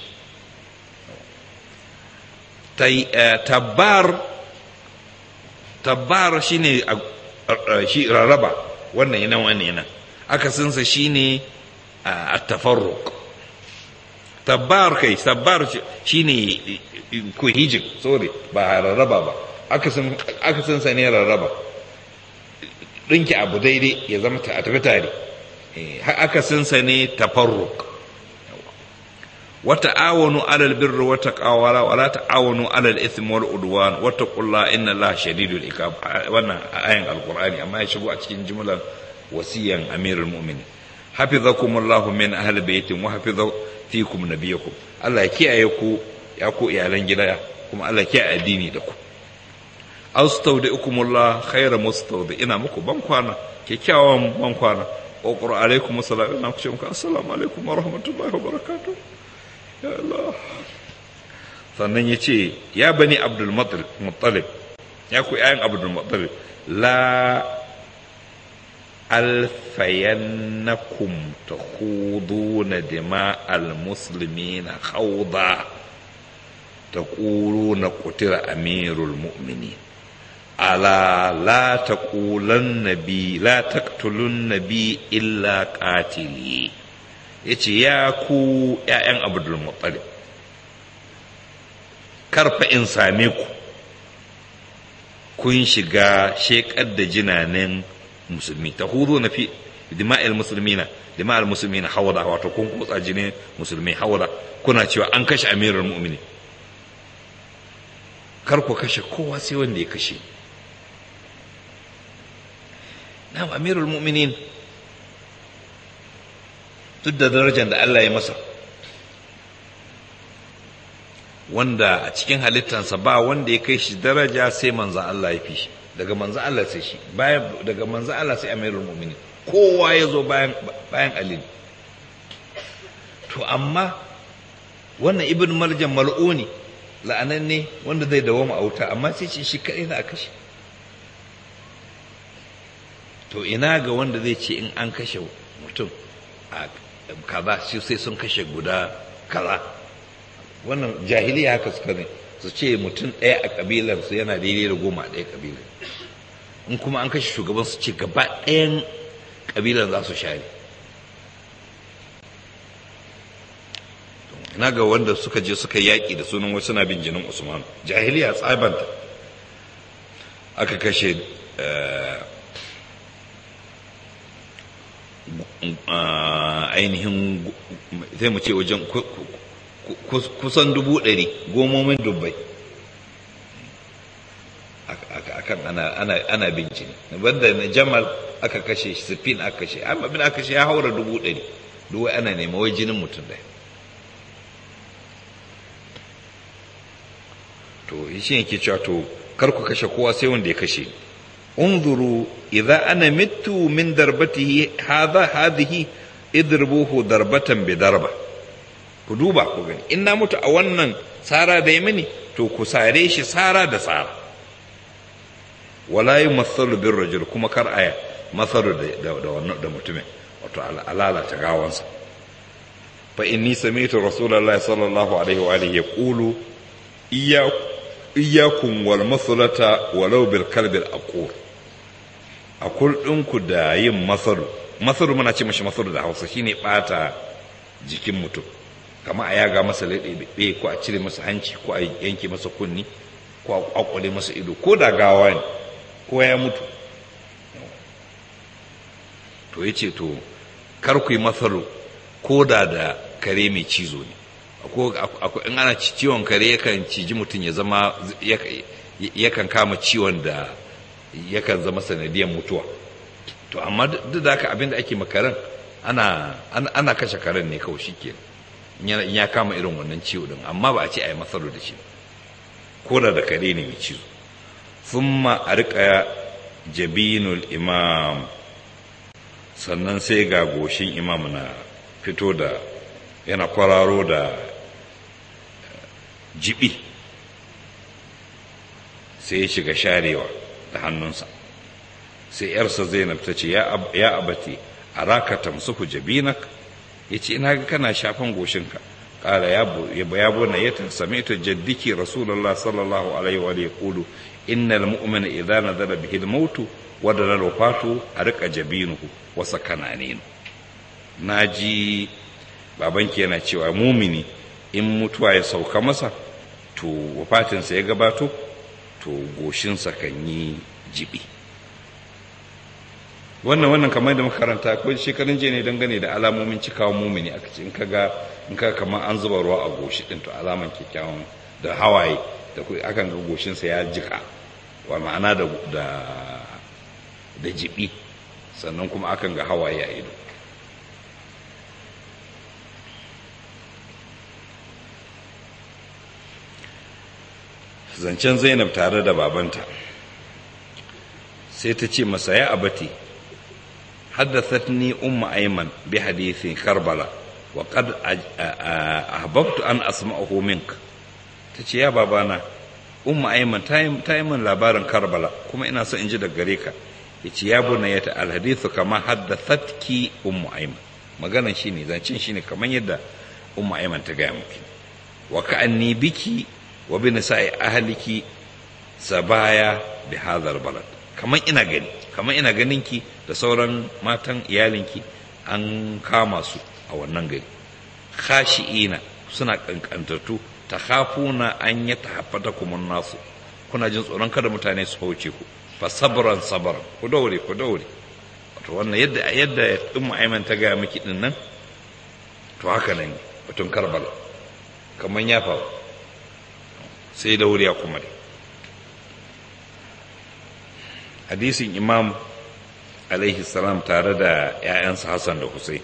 tabbar tabbar shine shi rarraba wannan yana wannan yana akasinsa shine a tafarruq tabbar kai tabbar shine cohesion sorry ba rarraba ba akasin akasinsa ne rarraba dinki abu daidai ya zama ta tafi tare akasinsa ne tafarruq وتعاونوا على البر والتقوى ولا تعاونوا على الاثم والعدوان واتقوا الله ان الله شديد العقاب wannan ayan alqur'ani amma ya shigo a cikin jumlar wasiyan amirul mu'minin hafizakumullahu min ahli baitin wa hafiza fikum nabiyakum Allah ya kiyaye ku ya ku iyalan gida kuma Allah ya kiyaye addini da ku astaudikumullah khayra mustawdi ina muku ban kwana kyakkyawan ban kwana wa qur alaikum assalam ina ku ce muku assalamu alaikum wa rahmatullahi wa barakatuh ya Allah sannan ya ce ya bani abdul muttalib ya ku yayin abdul muttalib la alfayannakum takhuduna dima'al muslimina khawda taquluna qutila amirul mu'minin ala la taqulan nabi la taqtulun nabi illa qatili yace ya ku ƴaƴan abdul muttalib karfa in same ku kun shiga shekar da jinanen musulmi ta hudu na fi dima'il musulmina dima'il musulmina hawada wato kun kutsa jinin musulmi hawada kuna cewa an kashe amirul mu'mini kar ku kashe kowa sai wanda ya kashe na amirul mu'minin duk da darajar da Allah ya masa wanda a cikin halittansa ba wanda ya kai shi daraja sai manzo Allah ya fi shi daga manzo Allah sai shi bayan daga manzo Allah sai amirul mu'minin kowa ya zo bayan bayan Ali to amma wannan ibn marjan mal'uni la'ananne wanda zai dawo a wuta amma sai ce shi kadai za a kashe to ina ga wanda zai ce in an kashe mutum a kaza sai sun kashe guda kaza wannan jahiliya haka suka ne su ce mutum ɗaya a ƙabilarsu yana daidai da goma a ɗaya ƙabilar in kuma an kashe shugaban su ce gaba ɗayan ƙabilar za su share na ga wanda suka je suka yaƙi da sunan wasu na bin jinin usman jahiliya tsabanta aka kashe ainihin sai mu ce wajen kusan dubu ɗari gomomin dubbai akan ana bin jini banda na jamal aka kashe shi sifin aka kashe amma bin aka kashe ya haura dubu ɗari duwai ana nema wai jinin mutum ɗaya to shi yake cewa to kar ku kashe kowa sai wanda ya kashe unzuru idza ana mittu min darbatihi hadha hadhihi idribuhu darbatan bi darba ku duba ku gani in na mutu a wannan sara da mini to ku sare shi sara da sara wala yumathalu bir rajul kuma kar aya masalu da da wannan da mutumin wato alala ta gawansa fa inni sami'tu rasulullahi sallallahu alaihi wa alihi yaqulu iyyakum iyakun wal masulata walau bil kalbil aqur akul ɗinku da yin masaru masaru muna ce mashi masaru da hausa shine bata jikin mutum kama a yaga masa leɗe ko a cire masa hanci ko a yanke masa kunni ko a kwakwale masa ido ko da gawa ne ko ya mutu to ya ce to kar ku yi masaru ko da da kare mai cizo ne in ana ciwon kare yakan ciji mutum ya zama yakan kama ciwon da yakan zama sanadiyar mutuwa to amma duk da haka abinda ake makaran ana ana kashe karen ne kawai shike in ya kama irin wannan ciwo din amma ba a ce a yi masaro da shi ko da da kare ne mai cizo thumma arqa jabinul imam sannan sai ga goshin imam na fito da yana kwararo da jibi sai ya shiga sharewa da hannunsa sai yarsa zainab ta ce ya abati a raka tamsuku jabinak ya ce ina ga kana shafan goshinka ƙara ya bona ya same ta jaddiki rasulallah sallallahu alaihi wa ya kulu innal mu'mina idza nazala bihi al-mautu wa dalal wafatu a rika jabinuhu wa sakananinu naji babanki yana cewa mumini in mutuwa ya sauka masa to wafatinsa ya gabato to goshinsa kan yi jibi wannan wannan kamar da makaranta ko shekarun jiya ne dangane da alamomin cikawa mumini aka ce in ka ga in ka kamar an zuba ruwa a goshi din to alaman kyakkyawan da hawaye da akan ga goshinsa ya jika wa ma'ana da da da jibi sannan kuma akan ga hawaye a ido zancen zainab tare da babanta sai ta ce masa ya abati haddathatni umma ayman bi hadithin karbala wa qad ahbabtu an asma'ahu mink tace ya babana umma ayman ta yi min labarin karbala kuma ina so in ji daga gare ka yace ya bunayata al hadithu kama haddathatki ummu ayman maganan shine zancen shine kamar yadda umma ayman ta gaya miki wa ka'anni biki wa bi nisa'i ahliki sabaya bi hadhal balad kaman ina gani kaman ina ganin ki da sauran matan iyalinki an kama su a wannan gari khashi'ina suna kankantattu takhafuna an yatahaffatakum nasu kuna jin tsoron kada mutane su hauce ku fa sabran sabran ku daure ku daure to wannan yadda yadda ummu aiman ta ga miki din nan to haka nan batun karbala kaman ya faru sai da wuriya kuma dai hadisin imam alaihi salam tare da 'ya'yansa hassan da hussein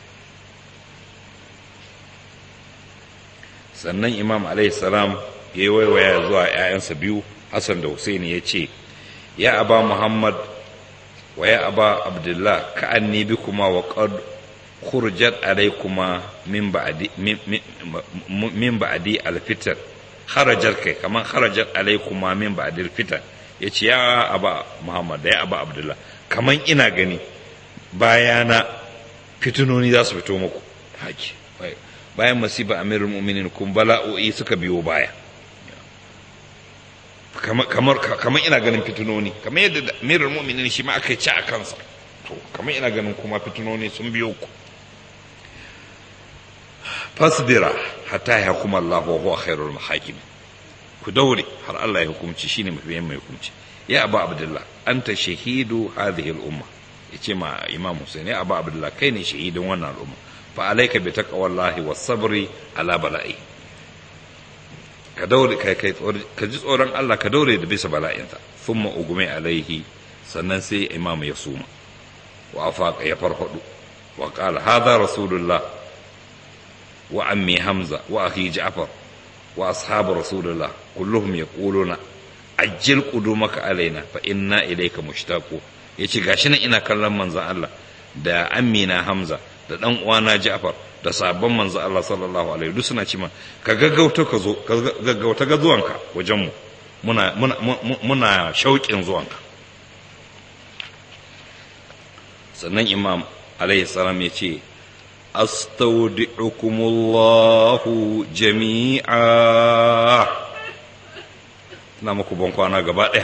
sannan imam alaihi salam ya yi waiwaya zuwa 'ya'yansa biyu hassan da hussein ya ce ya aba muhammad wa ya aba abdullah ka an bi kuma wa qad khurjat alaykuma min ba'di min ba'di al-fitr kharajar kai kaman kharajar alaykuma min ba'di al-fitr yace ya aba muhammad da ya aba abdullah kaman ina gani bayana fitunoni za su fito muku haki bayan masiba amirul mu'minin kun bala'o'i suka biyo baya kamar kamar ina ganin fitunoni kamar yadda amirul mu'minin shi ma aka ci a kansa to kamar ina ganin kuma fitunoni sun biyo ku fasbira hatta ya hukuma Allah wa huwa khairul mahakim ku daure har Allah ya hukunci shine mafi mai hukunci ya abu abdullah anta shahidu hadhihi al-umma yace ma imam Hussein ya abu abdullah kai ne shahidin wannan al'umma fa alayka bi taqwallahi was sabri ala bala'i ka daure kai kai ka ji tsoron Allah ka daure da bisa bala'inta thumma ugume alaihi sannan sai imam ya suma wa afaqa ya farfadu wa qala hadha rasulullah wa ammi hamza wa akhi ja'far wa ashabu rasulullah kulluhum yaquluna ajjil qudumaka alaina fa inna ilayka mushtaqu yace gashi nan ina kallon manzon Allah da amina hamza da dan uwana ja'far da sabon manzo Allah sallallahu alaihi duk suna cewa ka gaggauta ka zo ka gaggauta ga zuwanka wajen mu muna muna muna shauƙin zuwanka sannan imam alaihi salam ya ce astaudi'ukumullahu jami'a na muku ban kwana gaba ɗaya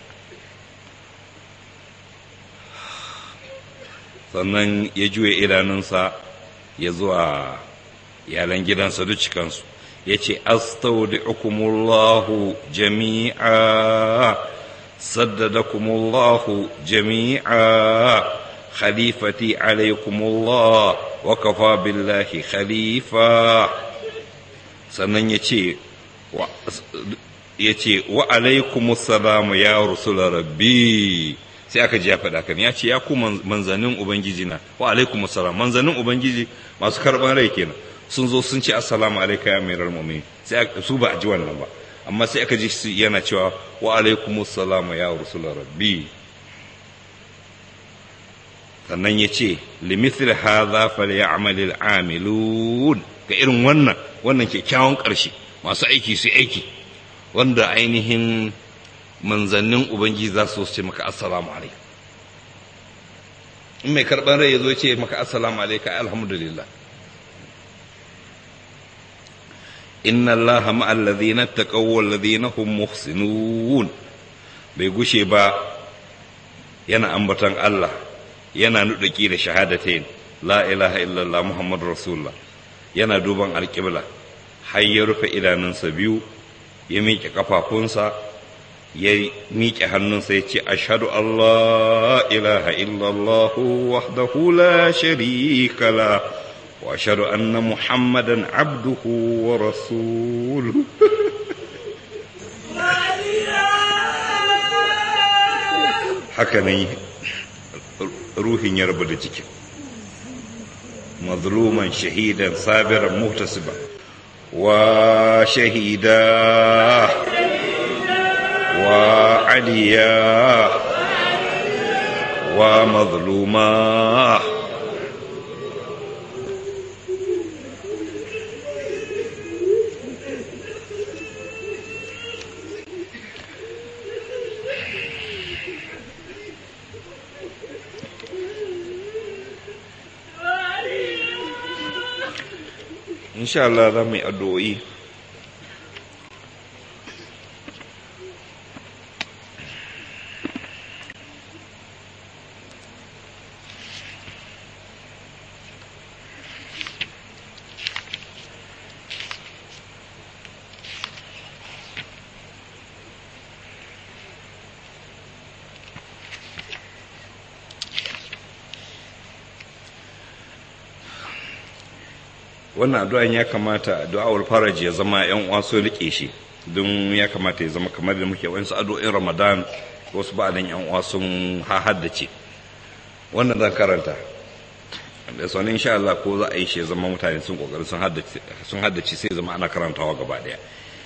sannan ya juya idanunsa ya zuwa iyalan gidansa duk cikansu ya ce astaudi'ukumullahu jami'a saddadakumullahu jami'a khalifati alaikumullah wa kafa billahi khalifa sannan ya ce ya ce wa alaikumusalamu ya rusula rabbi sai aka ji ya faɗa kan ya ce ya ku manzannin ubangiji na wa alaikum assalam manzannin ubangiji masu karɓar rai kenan sun zo sun ce assalamu alaika ya mai mu'min sai su ba a ji wannan ba amma sai aka ji yana cewa wa alaikum assalam ya rasul rabbi sannan ya ce limithil hadha falyamal amilun ga irin wannan wannan kyakkyawan ƙarshe masu aiki su aiki wanda ainihin manzannin ubangiji za su ce maka assalamu alaikum in mai karɓar rai ya zo ce maka assalamu alaikum alhamdulillah inna allaha ma'al ladhina taqaw wal ladhina hum muhsinun bai gushe ba yana ambaton Allah yana nudaki da shahadatain la ilaha illallah muhammadur rasulullah yana duban alqibla har ya rufe idanunsa biyu ya miƙe kafafunsa ya miƙe hannunsa ya ce ashadu Allah ilaha illallah wahdahu la sharika la wa ashadu anna muhammadan abduhu wa rasuluhu haka nan ruhin ya rabu da jikin mazluman shahidan sabiran muhtasiba wa shahida وعليا ومظلوما إن شاء الله رمي أدوئي wannan addu'an ya kamata du'a'ul faraj ya zama yan uwa so rike shi don ya kamata ya zama kamar da muke wani addu'o'in Ramadan wasu ba dan yan uwa sun haddace wannan zan karanta da sanin insha Allah ko za a yi shi ya zama mutane sun kokari sun haddace sun haddace sai zama ana karantawa gaba daya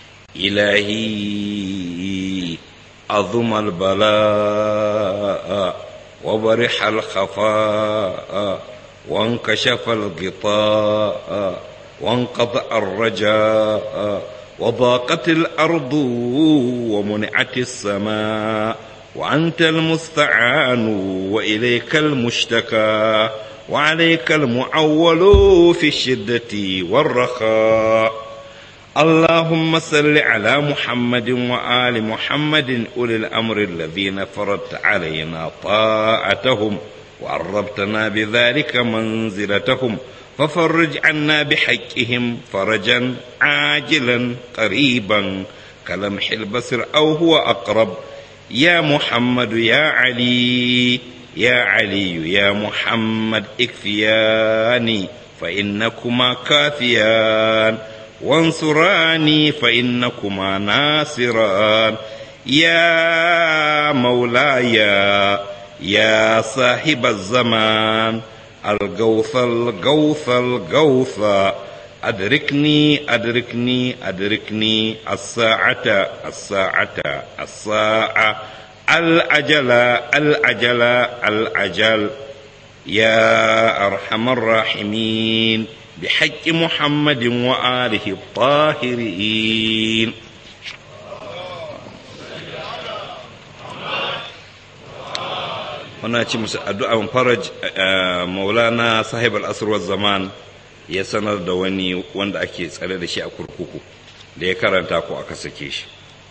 ilahi azumal bala'a wa barihal khafa'a وانكشف الغطاء وانقطع الرجاء وضاقت الأرض ومنعت السماء وأنت المستعان وإليك المشتكى وعليك المعول في الشدة والرخاء اللهم صل على محمد وآل محمد أولي الأمر الذين فرضت علينا طاعتهم وعربتنا بذلك منزلتهم ففرج عنا بحقهم فرجا عاجلا قريبا كلمح البصر أو هو أقرب يا محمد يا علي يا علي يا محمد اكفياني فإنكما كافيان وانصراني فإنكما ناصران يا مولاي يا صاحب الزمان الغوث الغوث الغوث أدركني أدركني أدركني الساعة الساعة الساعة الأجل الأجل الأجل يا أرحم الراحمين بحق محمد وآله الطاهرين muna ci musu addu'an faraj maulana sahib al'asar zaman ya sanar da wani wanda ake tsare da shi a kurkuku da ya karanta ko aka sake shi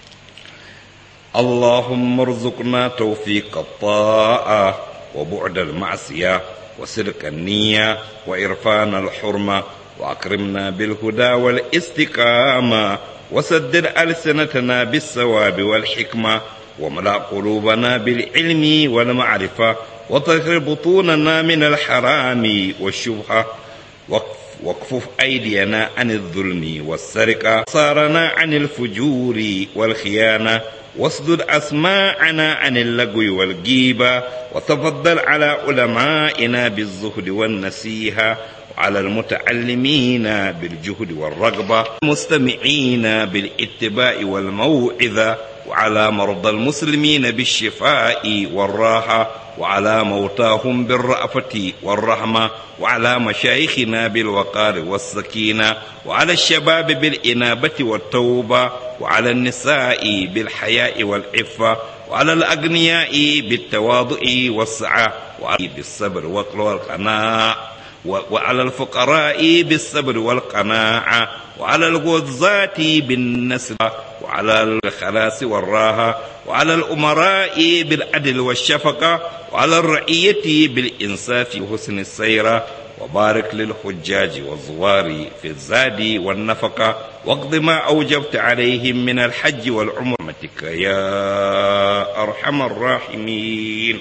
اللهم ارزقنا توفيق الطاعة وبعد المعصية وصدق النية وإرفان الحرمة وأكرمنا بالهدى والاستقامة وسدد ألسنتنا بالثواب والحكمة وملأ قلوبنا بالعلم والمعرفة وطهر بطوننا من الحرام والشبهة واكفف أيدينا عن الظلم والسرقة صارنا عن الفجور والخيانة واسدد أسماعنا عن اللغو والجيبة وتفضل على علمائنا بالزهد والنسيهة وعلى المتعلمين بالجهد والرغبة المستمعين بالاتباع والموعظة وعلى مرضى المسلمين بالشفاء والراحة وعلى موتاهم بالرأفة والرحمة وعلى مشايخنا بالوقار والسكينة وعلى الشباب بالإنابة والتوبة وعلى النساء بالحياء والعفة وعلى الأغنياء بالتواضع والسعة وعلى بالصبر والقناعة وعلى الفقراء بالصبر والقناعة وعلى الغزاة بالنسب وعلى الخلاص والراحة وعلى الأمراء بالعدل والشفقة وعلى الرعية بالإنصاف وحسن السيرة وبارك للحجاج والزوار في الزاد والنفقة واقض ما أوجبت عليهم من الحج والعمرتك يا أرحم الراحمين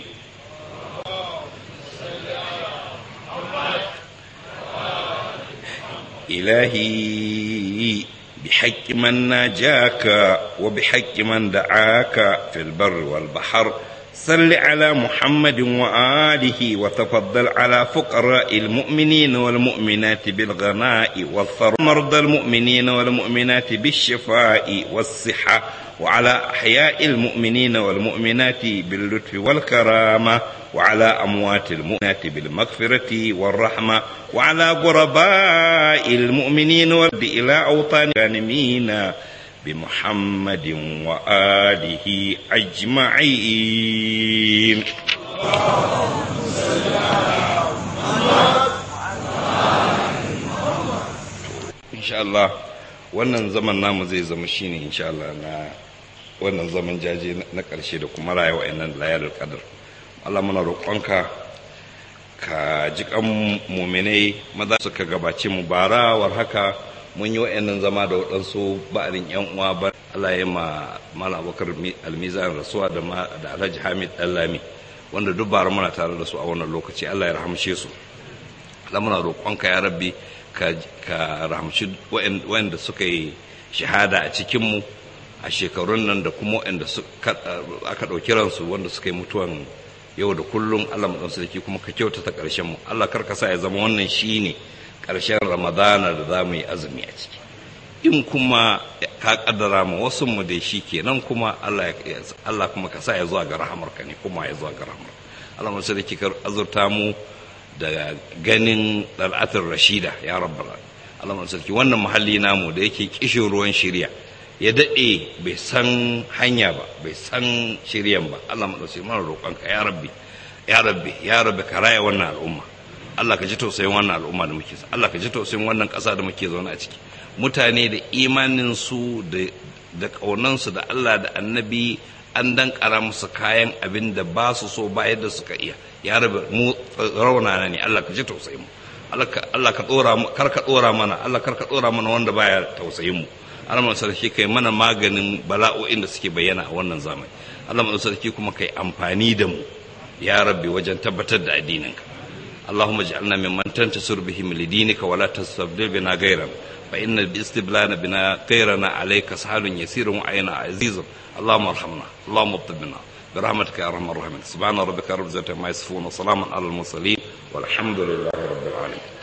إلهي بحق من ناجاك وبحق من دعاك في البر والبحر صل على محمد وآله وتفضل على فقراء المؤمنين والمؤمنات بالغناء والثر مرضى المؤمنين والمؤمنات بالشفاء والصحة وعلى أحياء المؤمنين والمؤمنات باللطف والكرامة وعلى أموات المؤمنات بالمغفرة والرحمة وعلى غرباء المؤمنين والد إلى أوطان الغانمين بمحمد وآله أجمعين إن شاء الله wannan zaman namu zai zama shine insha Allah na wannan zaman jaje na ƙarshe da kuma rayuwa nan layar qadar Allah muna roƙonka ka ji kan muminai maza suka gabace mu bara war haka mun yi wa'annan zama da waɗansu ba'arin yan uwa ba Allah ya ma Malam Abubakar Almizan rasuwa da da Alhaji Hamid Dallami wanda duk bara muna tare da su a wannan lokaci Allah ya rahamshe su Allah muna roƙonka ya rabbi ka ka rahamshi wa'anda suka yi shahada a cikin mu a shekarun nan da kuma wa'anda aka ɗauki ransu wanda suka yi mutuwan yau da kullum Allah mu sarki kuma ka kyautata ƙarshen mu Allah karka sa ya zama wannan shine ƙarshen Ramadana da za mu yi azumi a ciki in kuma ka kaddara mu wasu mu da shi kenan kuma Allah Allah kuma ka sa ya zuwa ga rahamarka ne kuma ya zuwa ga rahamar Allah mu sarki ka azurta mu da ganin dal'atul rashida ya rabbal Allah mu sarki wannan muhalli namu da yake kishin ruwan shiriya ya daɗe bai san hanya ba bai san shiryan ba Allah maɗauki mana roƙonka ya rabbi ya rabbi ya rabbi ka raya wannan al'umma Allah ka ji tausayin wannan al'umma da muke Allah ka ji tausayin wannan ƙasa da muke zaune a ciki mutane da imanin su da da ƙaunansu da Allah da annabi an dankara musu kayan abin da ba su so ba yadda suka iya ya rabbi mu raunana ne Allah ka ji tausayin mu Allah ka ɗora kar ka ɗora mana Allah kar ka ɗora mana wanda baya tausayin mu Allah sarki kai mana maganin bala'o'in da suke bayyana a wannan zamani Allah sarki kuma kai amfani da mu ya rabbi wajen tabbatar da addininka اللهم اجعلنا ممن تنتصر بهم لدينك ولا تستبدل بنا غيرا فإن باستبلان بنا غيرنا عليك سهل يسير وعين عزيز اللهم ارحمنا اللهم اطب بنا برحمتك يا ارحم الراحمين سبحان ربك رب العزة عما يصفون وسلام على المرسلين والحمد لله رب العالمين